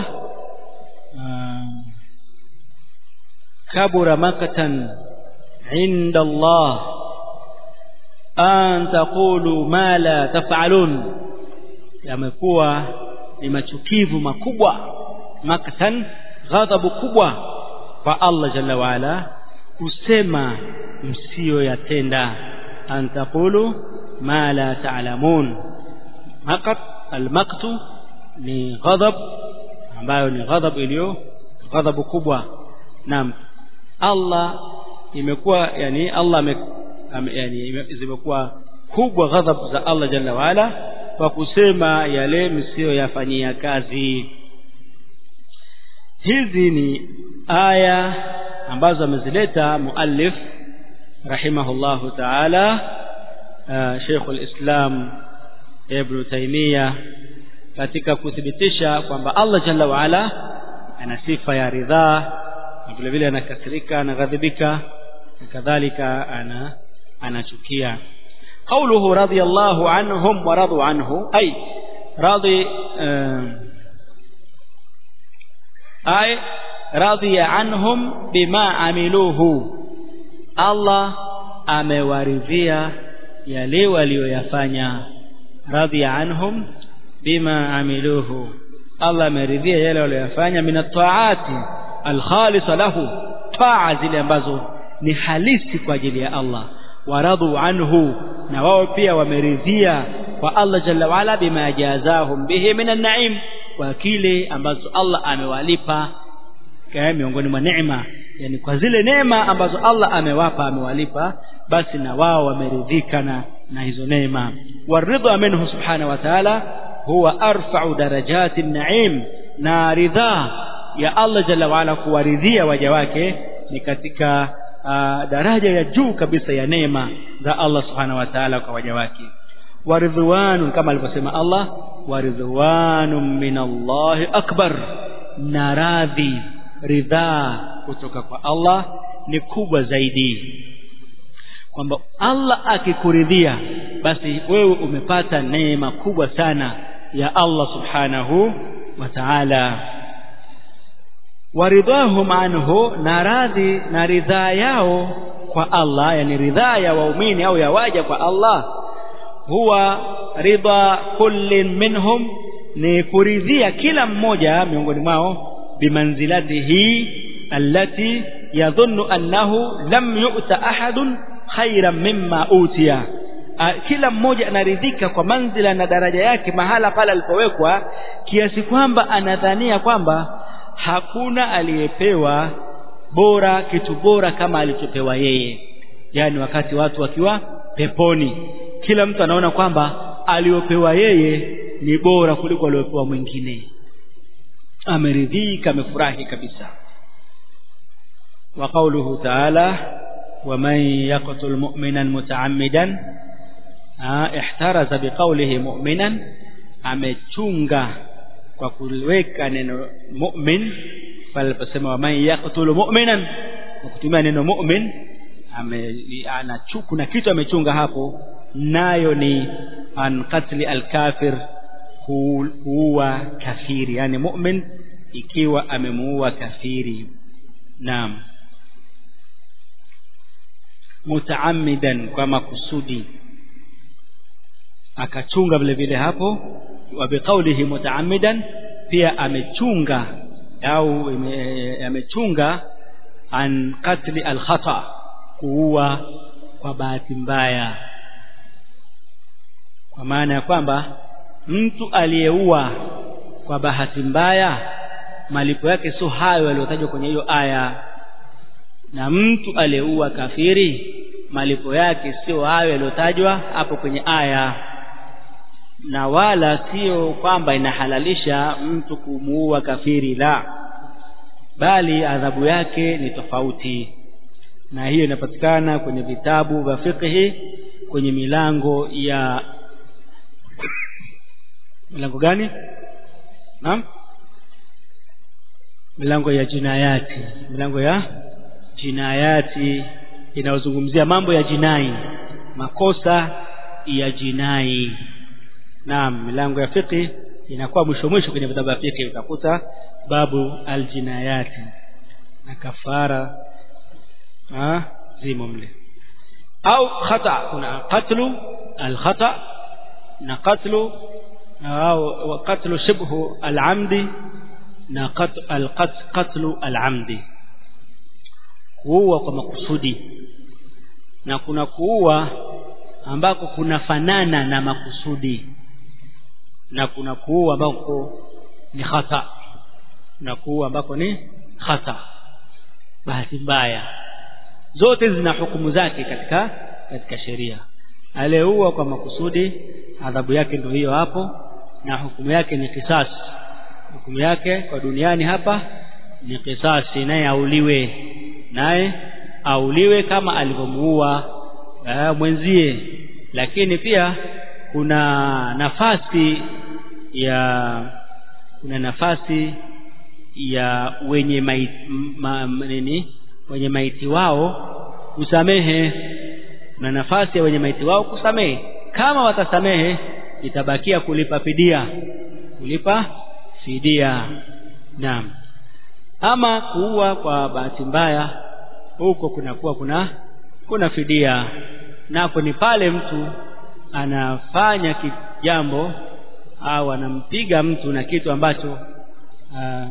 kabura makatan inda Allah an taqulu ma la taf'alun yamekuwa ni machukivu makubwa makatan ghadhabu kubwa kwa Allah jalla waala kusema msiyoyatenda an taqulu ma la ta'lamun maqat almaqtu ni ghadhab ambayo ni ghadhab iliyo ghadhabu kubwa naam Allah imekuwa yani Allah ame, yani zimekuwa kubwa ghadhab za Allah jalla waala kwa kusema yale msiyoyafanyia kazi hizi ni aya ambazo amezileta muallif rahimahullahu taala Sheikh al-Islam Ibn Taymiyyah katika kuthibitisha kwamba Allah jalla waala ana sifa ya ridhaa na vile vile anakasirika anaghadhibika na kadhalika ana anachukia قوله رضي الله عنهم ورضوا عنه أي راضي أي رضي عنهم بما عملوه الله amewaridhia yale walioyafanya radhiya anhum bima amiluhu Allah ameridhia yale walioyafanya min at-ta'ati al-khalisa lahu taa zile ambazo ni halisi kwa ajili ya Allah waradhu anhu na wao pia wameridhia kwa Allah jalla waala bima jazahum bihi min an-na'im kwa kile ambazo Allah amewalipa kaya miongoni mwa neema yani kwa zile neema ambazo Allah amewapa amewalipa basi na wao wameridhika na na hizo neema waridha minhu subhanahu wa ta'ala huwa arfa'u darajati an-na'im na ridha ya Allah jalla waala kuwaridhia waja wake ni katika uh, daraja ya juu kabisa ya neema za Allah subhanahu wa ta'ala kwa waja wake waridhwanun kama alivyosema Allah waridhwanun min Allah akbar na radhi ridhaa kutoka kwa Allah ni kubwa zaidi kwamba Allah akikuridhia basi wewe umepata neema kubwa sana ya Allah subhanahu wa ta'ala waridhahum anhu na radhi na ridhaa yao kwa Allah yani ridhaa ya waumini au ya waja kwa Allah huwa ridha kullin minhum ni kuridhia kila mmoja miongoni mwao bimanzilatihi allati yadhunnu annahu lam yu'ta ahadun khairan mimma utiya kila mmoja anaridhika kwa manzila na daraja yake mahala pale alipowekwa kiasi kwamba anadhania kwamba hakuna aliyepewa bora kitu bora kama alichopewa yeye yani wakati watu wakiwa peponi kila mtu anaona kwamba aliopewa yeye ni bora kuliko aliopewa mwingine ameridhika amefurahi kabisa wa qawluhu ta'ala ومن يقتل مؤمنا متعمدا احترز بقوله مؤمنا amechunga kwa kuweka neno mu'min pale aliposema waman yaqtulu mu'minan kwa kutumia neno mu'min anachuku na kitu amechunga hapo nayo ni an qatli alkafir kuua kafiri yani mu'min ikiwa amemuua kafiri naam mutaammidan kwa makusudi akachunga vile vile hapo wa biqaulihi mutaammidan pia amechunga au amechunga an qatli alkhata kuua kwa bahati mbaya kwa maana ya kwamba mtu aliyeua kwa bahati mbaya malipo yake sio hayo yaliyotajwa kwenye hiyo aya na mtu aliyeua kafiri malipo yake sio hayo yaliyotajwa hapo kwenye aya na wala sio kwamba inahalalisha mtu kumuua kafiri la bali adhabu yake ni tofauti na hiyo inapatikana kwenye vitabu vya fiqhi kwenye milango ya milango gani naam milango ya jinayati milango ya jinayati inayozungumzia mambo ya jinai makosa ya jinai naam milango ya fiqh inakuwa mwisho mwisho kwenye vitabu vya fiqh utakuta babu aljinayati na kafara ah zimo mle au khata kuna qatlu alkhata na qatlu au qatlu shibhu alamdi na qatlu alamdi kuua kwa makusudi na kuna kuua ambako kunafanana na makusudi na kuna kuua ambako ni khata na kuua ambako ni khata bahati mbaya zote zina hukumu zake katika katika sheria aliyeua kwa makusudi adhabu yake ndio hiyo hapo na hukumu yake ni kisasi hukumu yake kwa duniani hapa ni kisasi naye auliwe naye auliwe kama alivyomuua mwenzie lakini pia kuna nafasi ya kuna nafasi ya wenye maiti, ma, nini wenye maiti wao kusamehe kuna nafasi ya wenye maiti wao kusamehe kama watasamehe itabakia kulipa fidia kulipa fidia naam ama kuua kwa bahati mbaya huko kunakuwa kuna kuna fidia nako ni pale mtu anafanya jambo au anampiga mtu na kitu ambacho aa,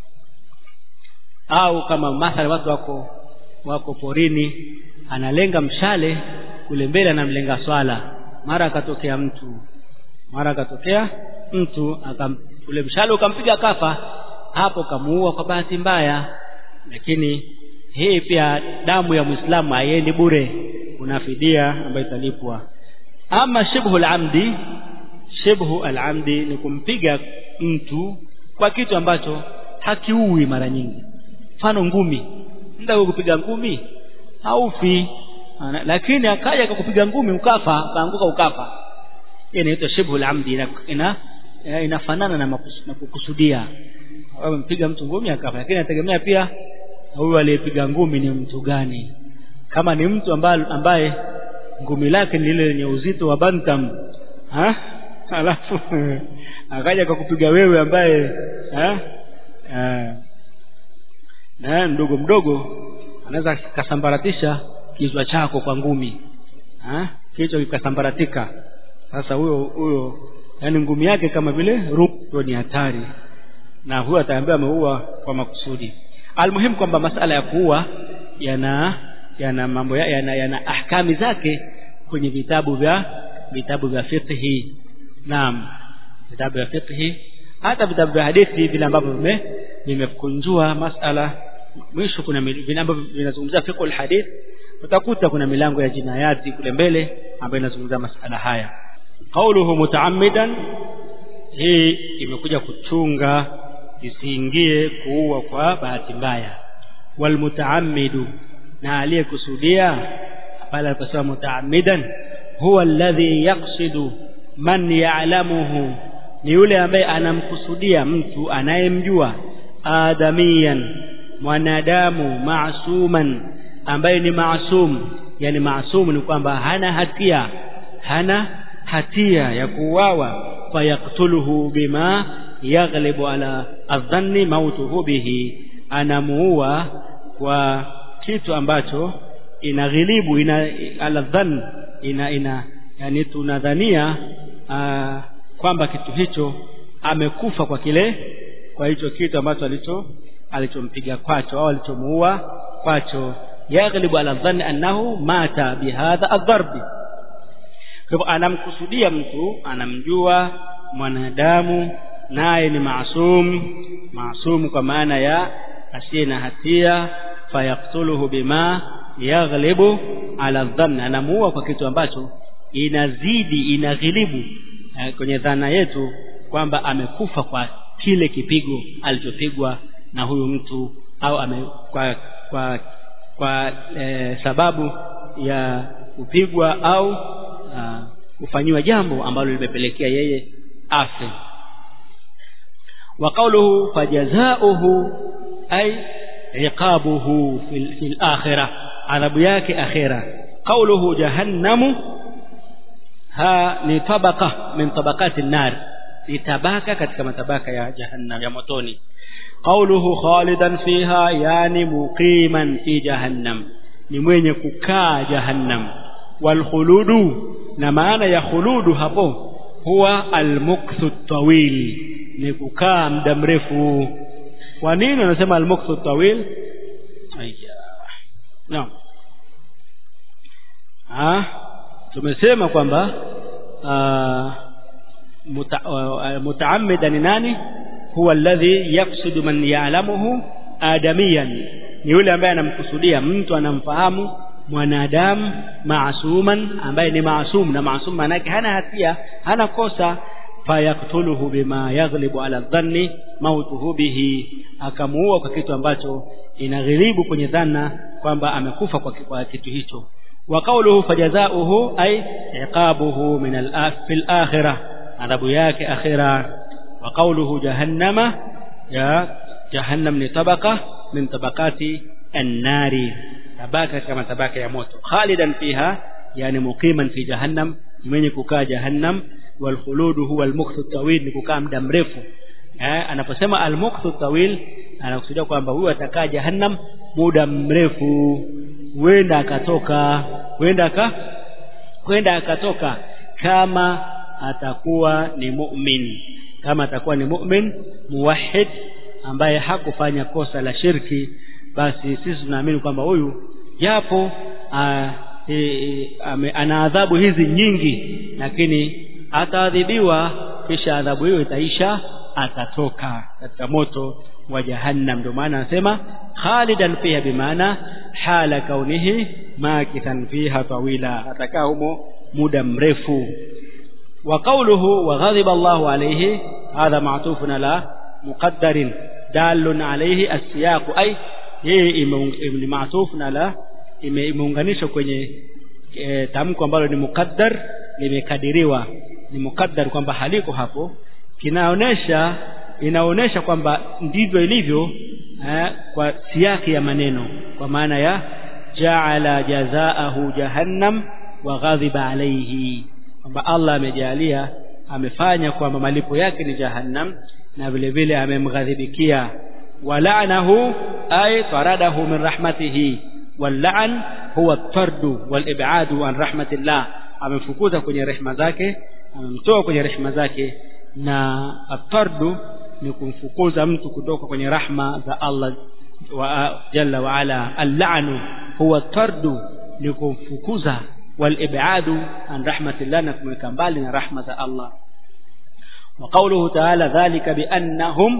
au kama mathalan watu wako wako porini analenga mshale kule mbele anamlenga swala mara akatokea mtu mara akatokea mtu akam ule mshale ukampiga kafa hapo kamuua kwa bahati mbaya lakini hii pia damu ya Muislamu haiendi bure kuna fidia ambayo italipwa ama shibhu al-amdi shibhu al-amdi ni kumpiga mtu kwa kitu ambacho hakiui mara nyingi mfano ngumi ndio kupiga ngumi haufi lakini akaja akakupiga ngumi ukafa kaanguka ukafa hii inaitwa shibhu al-amdi ina, ina inafanana na, makus, na kukusudia wewe mpiga mtu ngumi akafa lakini inategemea pia huyu aliyepiga ngumi ni mtu gani kama ni mtu ambaye, ambaye ngumi lake ni lile lenye uzito wa bantam ha alafu akaja kwa kupiga wewe ambaye ha na mdogo mdogo anaweza kasambaratisha kichwa chako kwa ngumi ha kichwa kikasambaratika sasa huyo huyo yani ngumi yake kama vile ruko ni hatari na huyo ataambiwa ameua kwa makusudi almuhimu kwamba masala ya kuua yana yana mambo ya, yana, yana ahkami zake kwenye vitabu vya vitabu vya fiqhi naam vitabu vya fiqhi hata vitabu vya hadithi vile ambavyo vime vimekunjua masala mwisho kuna vile ambavyo vinazungumzia fiqh alhadith utakuta kuna milango ya jinayati kule mbele ambayo inazungumzia masala haya qauluhu mutaammidan hii imekuja kuchunga isiingie kuua kwa bahati mbaya walmutaammidu na aliyekusudia pale aliposema mutaammidan huwa alladhi yaqsidu man ya'lamuhu ni yule ambaye anamkusudia mtu anayemjua adamiyan mwanadamu maasuman ambaye ni maasum yani maasum ni kwamba hana hatia hana hatia ya kuuawa fayaktuluhu bima yaghlibu ala adhanni mautuhu bihi anamuua kwa kitu ambacho inaghilibu ina ala dhann ina ina yani tunadhania kwamba kitu hicho amekufa kwa kile kwa hicho kitu ambacho alicho alichompiga kwacho au alichomuua kwacho yaghlibu ala dhanni annahu mata bihadha adharbi kwa hivyo anamkusudia mtu anamjua mwanadamu naye ni maasum maasum kwa maana ya asiye na hatia fayaktuluhu bima yaghlibu ala dhanni anamuua kwa kitu ambacho inazidi inaghilibu eh, kwenye dhana yetu kwamba amekufa kwa kile kipigo alichopigwa na huyu mtu au ame, kwa kwa kwa e, sababu ya kupigwa au kufanyiwa jambo ambalo limepelekea yeye afe wa qawluhu fajazauhu ay iqabuhu fil, fil akhirah adhabu yake akhira qawluhu jahannamu ha ni tabaka min tabakati nar ni tabaka katika matabaka ya jahannam ya motoni qawluhu khalidan fiha yani muqiman fi jahannam ni mwenye kukaa jahannam wal khuludu na maana ya khuludu hapo huwa almukthu tawil ni kukaa muda mrefu kwa nini wanasema almukthu tawil aya naam ah tumesema kwamba mutaammidan ni nani huwa alladhi yaksudu man ya'lamuhu adamiyan ni yule ambaye anamkusudia mtu anamfahamu mwanadamu maasuman ambaye ni maasum na maasum maana yake hana hatia hana kosa fayaktuluhu bima yaghlibu ala dhanni mautuhu bihi akamuua kwa kitu ambacho inaghilibu kwenye dhana kwamba amekufa kwa, kwa kitu hicho wa qawluhu fajazauhu ay iqabuhu min al fil akhirah adhabu yake akhira wa qawluhu jahannama ya jahannam ni tabaka min tabakati an-nari tabaka kama tabaka ya moto khalidan fiha yani muqiman fi jahannam mwenye kukaa jahannam wal khuludu huwa al mukthu tawil ni kukaa muda mrefu eh anaposema al mukthu tawil anakusudia kwamba huyu atakaa jahannam muda mrefu huenda akatoka huenda aka huenda akatoka kama atakuwa ni mu'min kama atakuwa ni mu'min muwahhid ambaye hakufanya kosa la shirki basi sisi tunaamini kwamba huyu japo e, e, ana adhabu hizi nyingi lakini ataadhibiwa kisha adhabu hiyo itaisha atatoka katika moto wa jahannam ndio maana anasema khalidan fiha bimaana hala kaunihi makithan fiha tawila atakaa humo muda mrefu wa qawluhu wa ghadiba Allahu alayhi hadha ma'tufun ala muqaddarin dalun alayhi as-siyaq ay yeye ni ma'tufun ala imeunganishwa kwenye e, tamko ambalo ni muqaddar limekadiriwa ni muqaddar kwamba haliko hapo kinaonesha inaonesha kwamba ndivyo ilivyo eh, kwa siaki ya maneno kwa maana ya ja'ala jazaahu jahannam wa ghadhiba alayhi kwamba Allah amejalia amefanya kwamba malipo yake ni jahannam na vile vile amemghadhibikia wala'nahu ay taradahu min rahmatihi واللعن هو الطرد والابعاد عن رحمه الله amemfukuza kwenye rehema zake amemtoa kwenye rehema zake na atardu ni kumfukuza mtu kutoka kwenye rahma za Allah wa jalla wa ala al-la'nu huwa tardu ni kumfukuza wal-ib'adu an rahmatillah na kumweka mbali na rahma za Allah wa qawluhu ta'ala dhalika bi annahum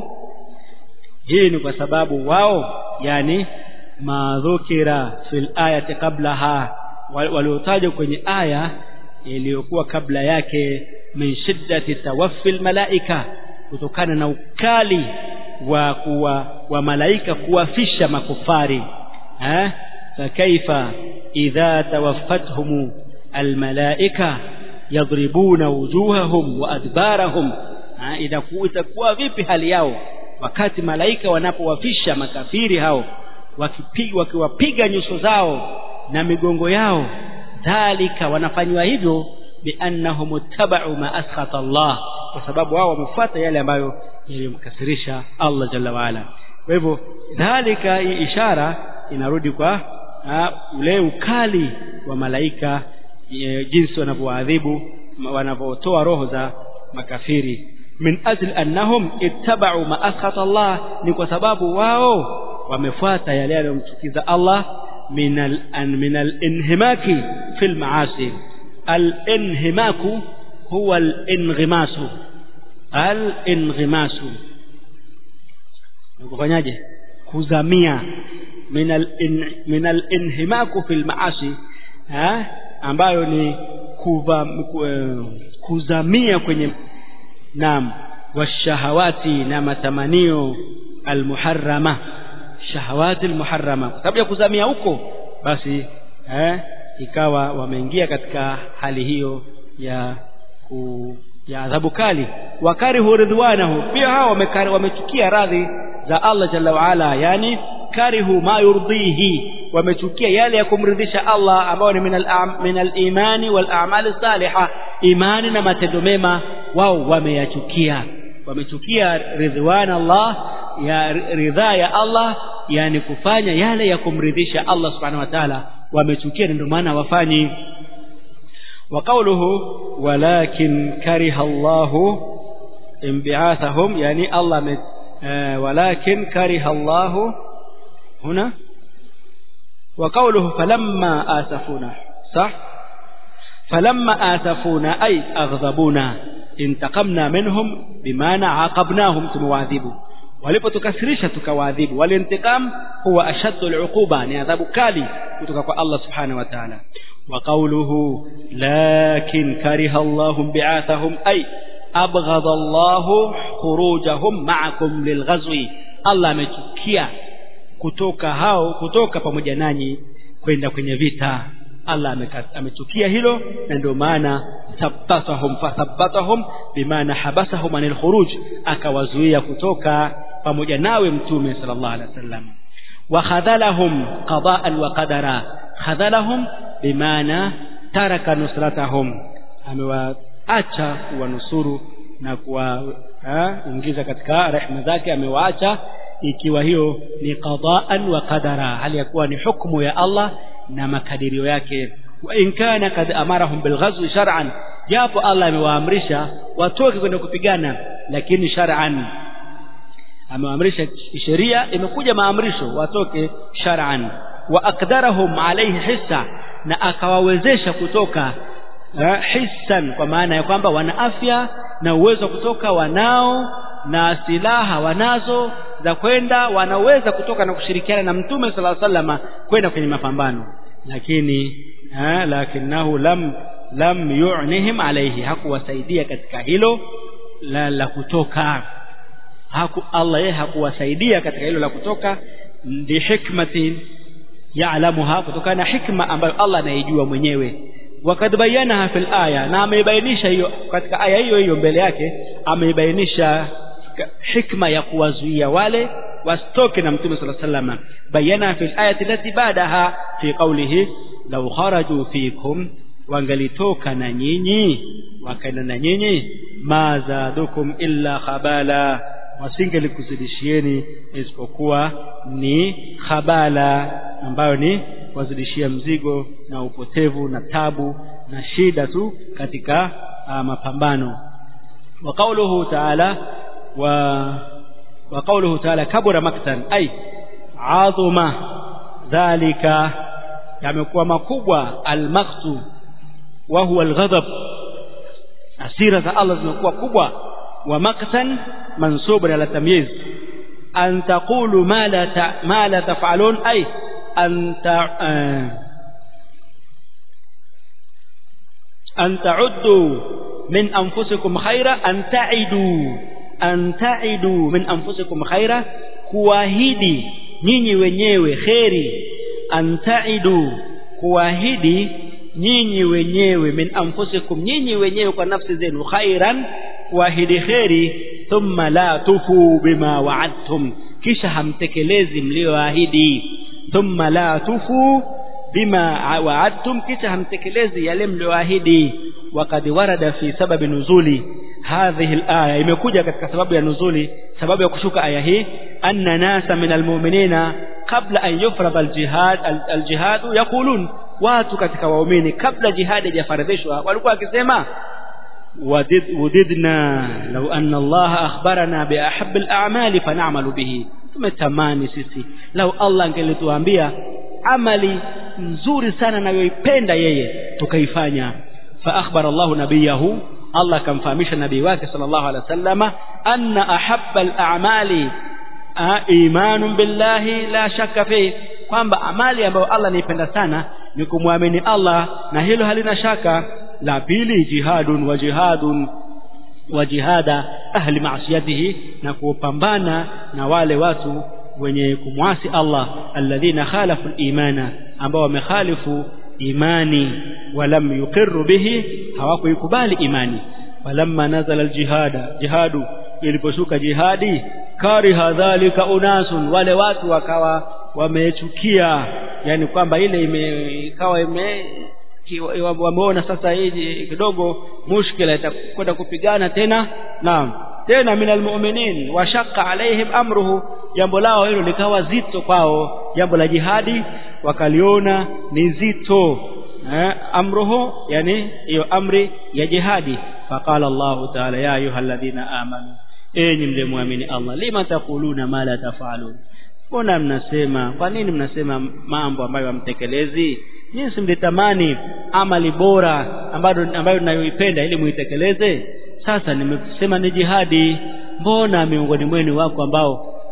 hii ni kwa sababu wao yani madhukira fil ayati qablaha waliotajwa kwenye aya iliyokuwa kabla yake min shiddati tawaffi malaika kutokana na ukali wa kuwa wa malaika kuwafisha makufari eh fakaifa idha tawaffathum almalaika yadribuna wujuhahum wa adbarahum itakuwa vipi hali yao wakati malaika wanapowafisha makafiri hao wakipiga wakiwapiga nyuso zao na migongo yao dhalika wanafanywa hivyo biannahum tabau ma askhata Allah kwa sababu wao wamefuata yale ambayo yalimkasirisha Allah jalla waala kwa hivyo dhalika hii ishara inarudi kwa uh, ule ukali wa malaika e, jinsi wanavyoadhibu wanavyotoa roho za makafiri min ajli annahum ittaba'u ma askhata Allah ni kwa sababu wao wamefuata yale yanayomchukiza Allah min al min al inhimaki fil maasi al inhimaku huwa al inghimasu al inghimasu kufanyaje kuzamia min al in, min al inhimaku fil maasi ha ambayo ni kuva, kuzamia kwenye naam washahawati na matamanio almuharrama shahawati almuharrama kwa sababu ya kuzamia huko basi eh, ikawa wameingia katika hali hiyo ya ku, ya adhabu kali wakarihu ridwanahu pia hao wamechukia radhi za Allah jalla waala yani karihu ma yurdihi wamechukia yale ya kumridhisha Allah ambao ni min al-imani wal a'mal salihah imani na matendo mema wao wameyachukia wamechukia ridwan Allah ya ridhaa ya Allah yani kufanya yale ya kumridhisha Allah subhanahu wa ta'ala wamechukia ndio maana wafanyi wa qawluhu walakin kariha Allah inbi'athahum yani Allah walakin kariha Allah هنا وقوله فلما آسفونا صح فلما آسفونا أي أغضبونا انتقمنا منهم بمعنى عاقبناهم تمواذبوا walipotukasirisha tukawaadhibu walintiqam huwa ashaddu al'uquba ni adhabu kali kutoka kwa Allah subhanahu wa ta'ala wa qawluhu lakin kariha Allahu bi'athahum ay abghadha Allahu khurujahum ma'akum lilghazwi Allah amechukia kutoka hao kutoka pamoja nanyi kwenda kwenye vita Allah amechukia hilo na ndio maana thabbatahum fathabbatahum bimaana habasahum anil khuruj akawazuia kutoka pamoja nawe mtume sallallahu alaihi wasallam wa khadhalahum qada'an wa qadara khadhalahum bimaana taraka nusratahum amewaacha kuwanusuru na kuwaingiza katika rehema zake amewaacha ikiwa hiyo ni qada'an wa qadara hali ya kuwa ni hukumu ya Allah na makadirio yake wa in kana kad amarahum bilghazwi shar'an japo Allah amewaamrisha watoke kwenda kupigana lakini shar'an amewaamrisha sheria imekuja maamrisho watoke shar'an wa aqdarahum alayhi hissa na akawawezesha kutoka uh, hissan kwa maana ya kwamba wana afya na uwezo wa kutoka wanao na silaha wanazo za kwenda wanaweza kutoka na kushirikiana na mtume sallallahu alaihi wasallam kwenda kwenye mapambano lakini ha, lakinahu lam lam yu'nihim alayhi hakuwasaidia katika hilo la, la kutoka haku Allah yeye hakuwasaidia katika hilo la kutoka ndi hikmatin ya'lamuha kutokana na hikma ambayo Allah anaijua mwenyewe wakad bayanaha fil aya na ameibainisha hiyo katika aya hiyo hiyo mbele yake ameibainisha hikma ya kuwazuia wale wasitoke na mtume sallallahu alaihi wasallam bayana fil ayati lati badaha fi qawlihi law kharaju fikum wangalitoka na nyinyi wakaenda na nyinyi ma zadukum illa khabala wasingelikuzidishieni isipokuwa ni khabala ambayo ni wazidishia mzigo na upotevu na tabu na shida tu katika uh, mapambano wa qawluhu ta'ala و وقوله تعالى كبر مقتا أي عظم ذلك yamekuwa makubwa almaqtu wa huwa alghadab asira za Allah zimekuwa kubwa wa maqtan mansubun ala tamyiz an taqulu ma la ta, ma la taf'alun ay an ta, an ta'uddu min anfusikum khayra an ta'idu an ta'idu min anfusikum khaira kuahidi nyinyi wenyewe kheri an ta'idu kuahidi nyinyi wenyewe min anfusikum nyinyi wenyewe kwa nafsi zenu khairan kuahidi kheri thumma la tufu bima wa'adtum kisha hamtekelezi mlioahidi thumma la tufu bima wa'adtum kisha hamtekelezi yale mlioahidi وقد ورد في سبب نزول هذه الآية imekuja katika sababu ya nuzuli sababu ya kushuka aya hii anna nasa min almu'minina qabla an yufrada aljihad aljihad yaqulun watu katika waumini kabla jihad haijafaradhishwa walikuwa wakisema وددنا لو أن الله أخبرنا بأحب الأعمال فنعمل به tumetamani sisi lau Allah angelituambia amali nzuri sana nayoipenda yeye tukaifanya فأخبر الله نبيه الله كان فهمش النبي واكي صلى الله عليه وسلم أن أحب الأعمال إيمان بالله لا شك فيه kwamba amali ambayo Allah anaipenda sana ni kumwamini Allah na hilo halina shaka la pili jihadun wa jihadun wa jihada ahli maasiyatihi na kupambana na wale watu wenye kumwasi Allah alladhina khalafu al-imana ambao wamekhalifu imani walam yuqirru bihi hawakuikubali imani falamma nazala aljihada jihadu iliposhuka jihadi kariha dhalika unasun wale watu wakawa wamechukia yani kwamba ile ime ikawa ime wameona sasa hii kidogo mushkila itakwenda kupigana tena naam tena minal mu'minin washaqqa alaihim amruhu jambo lao hilo likawa zito kwao jambo la jihadi wakaliona ni zito eh, amruhu yani hiyo amri ya jihadi faqala Allah ta'ala ya ayyuhalladhina amanu enyi mlemwamini Allah lima taquluna ma la tafalun mbona mnasema kwa nini mnasema mambo ambayo hamtekelezi nyinyi simlitamani amali bora ambayo ambayo ninayoipenda ili muitekeleze sasa nimesema ni jihadi mbona miongoni mwenu wako ambao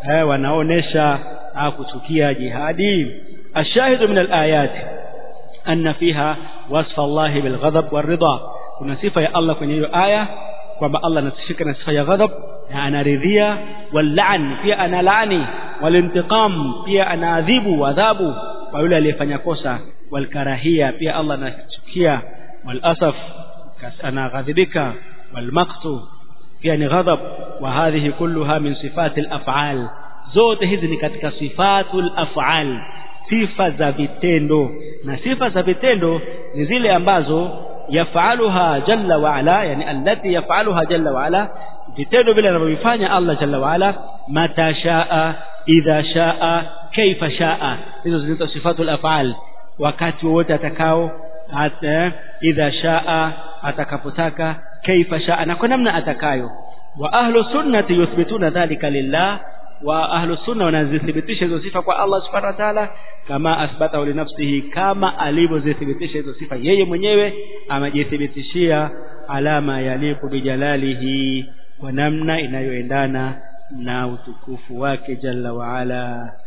eh, wanaonesha kuchukia jihadi ashahidu min alayat anna fiha wasfa Allah bil ghadab war ridha kuna sifa ya Allah kwenye hiyo aya kwamba Allah anasifika na sifa ya ghadab na anaridhia wal pia analaani walintiqam pia anaadhibu adhabu kwa yule aliyefanya kosa walkarahia pia Allah anachukia walasaf anaghadhibika walmaqtu pia ni ghadab wa hadhihi kulluha min sifati al-af'al zote hizi ni katika sifatul af'al sifa za vitendo na sifa za vitendo ni zile ambazo yafaluha jalla wa ala yani allati yafaluha jalla wa ala vitendo vile anavyofanya Allah jalla wa ala mata shaa idha shaa kaifa shaa hizo zinaitwa sifatul af'al wakati wote atakao hata idha shaa atakapotaka kaifa shaa na kwa namna atakayo wa ahlu sunnati yuthbituna dhalika lillah wa ahlu sunna wanazithibitisha hizo sifa kwa Allah subhanahu wa ta'ala kama asbatahu li nafsihi kama alivyozithibitisha hizo sifa yeye mwenyewe amejithibitishia alama yaliku bijalalihi kwa namna inayoendana na utukufu wake jalla wa ala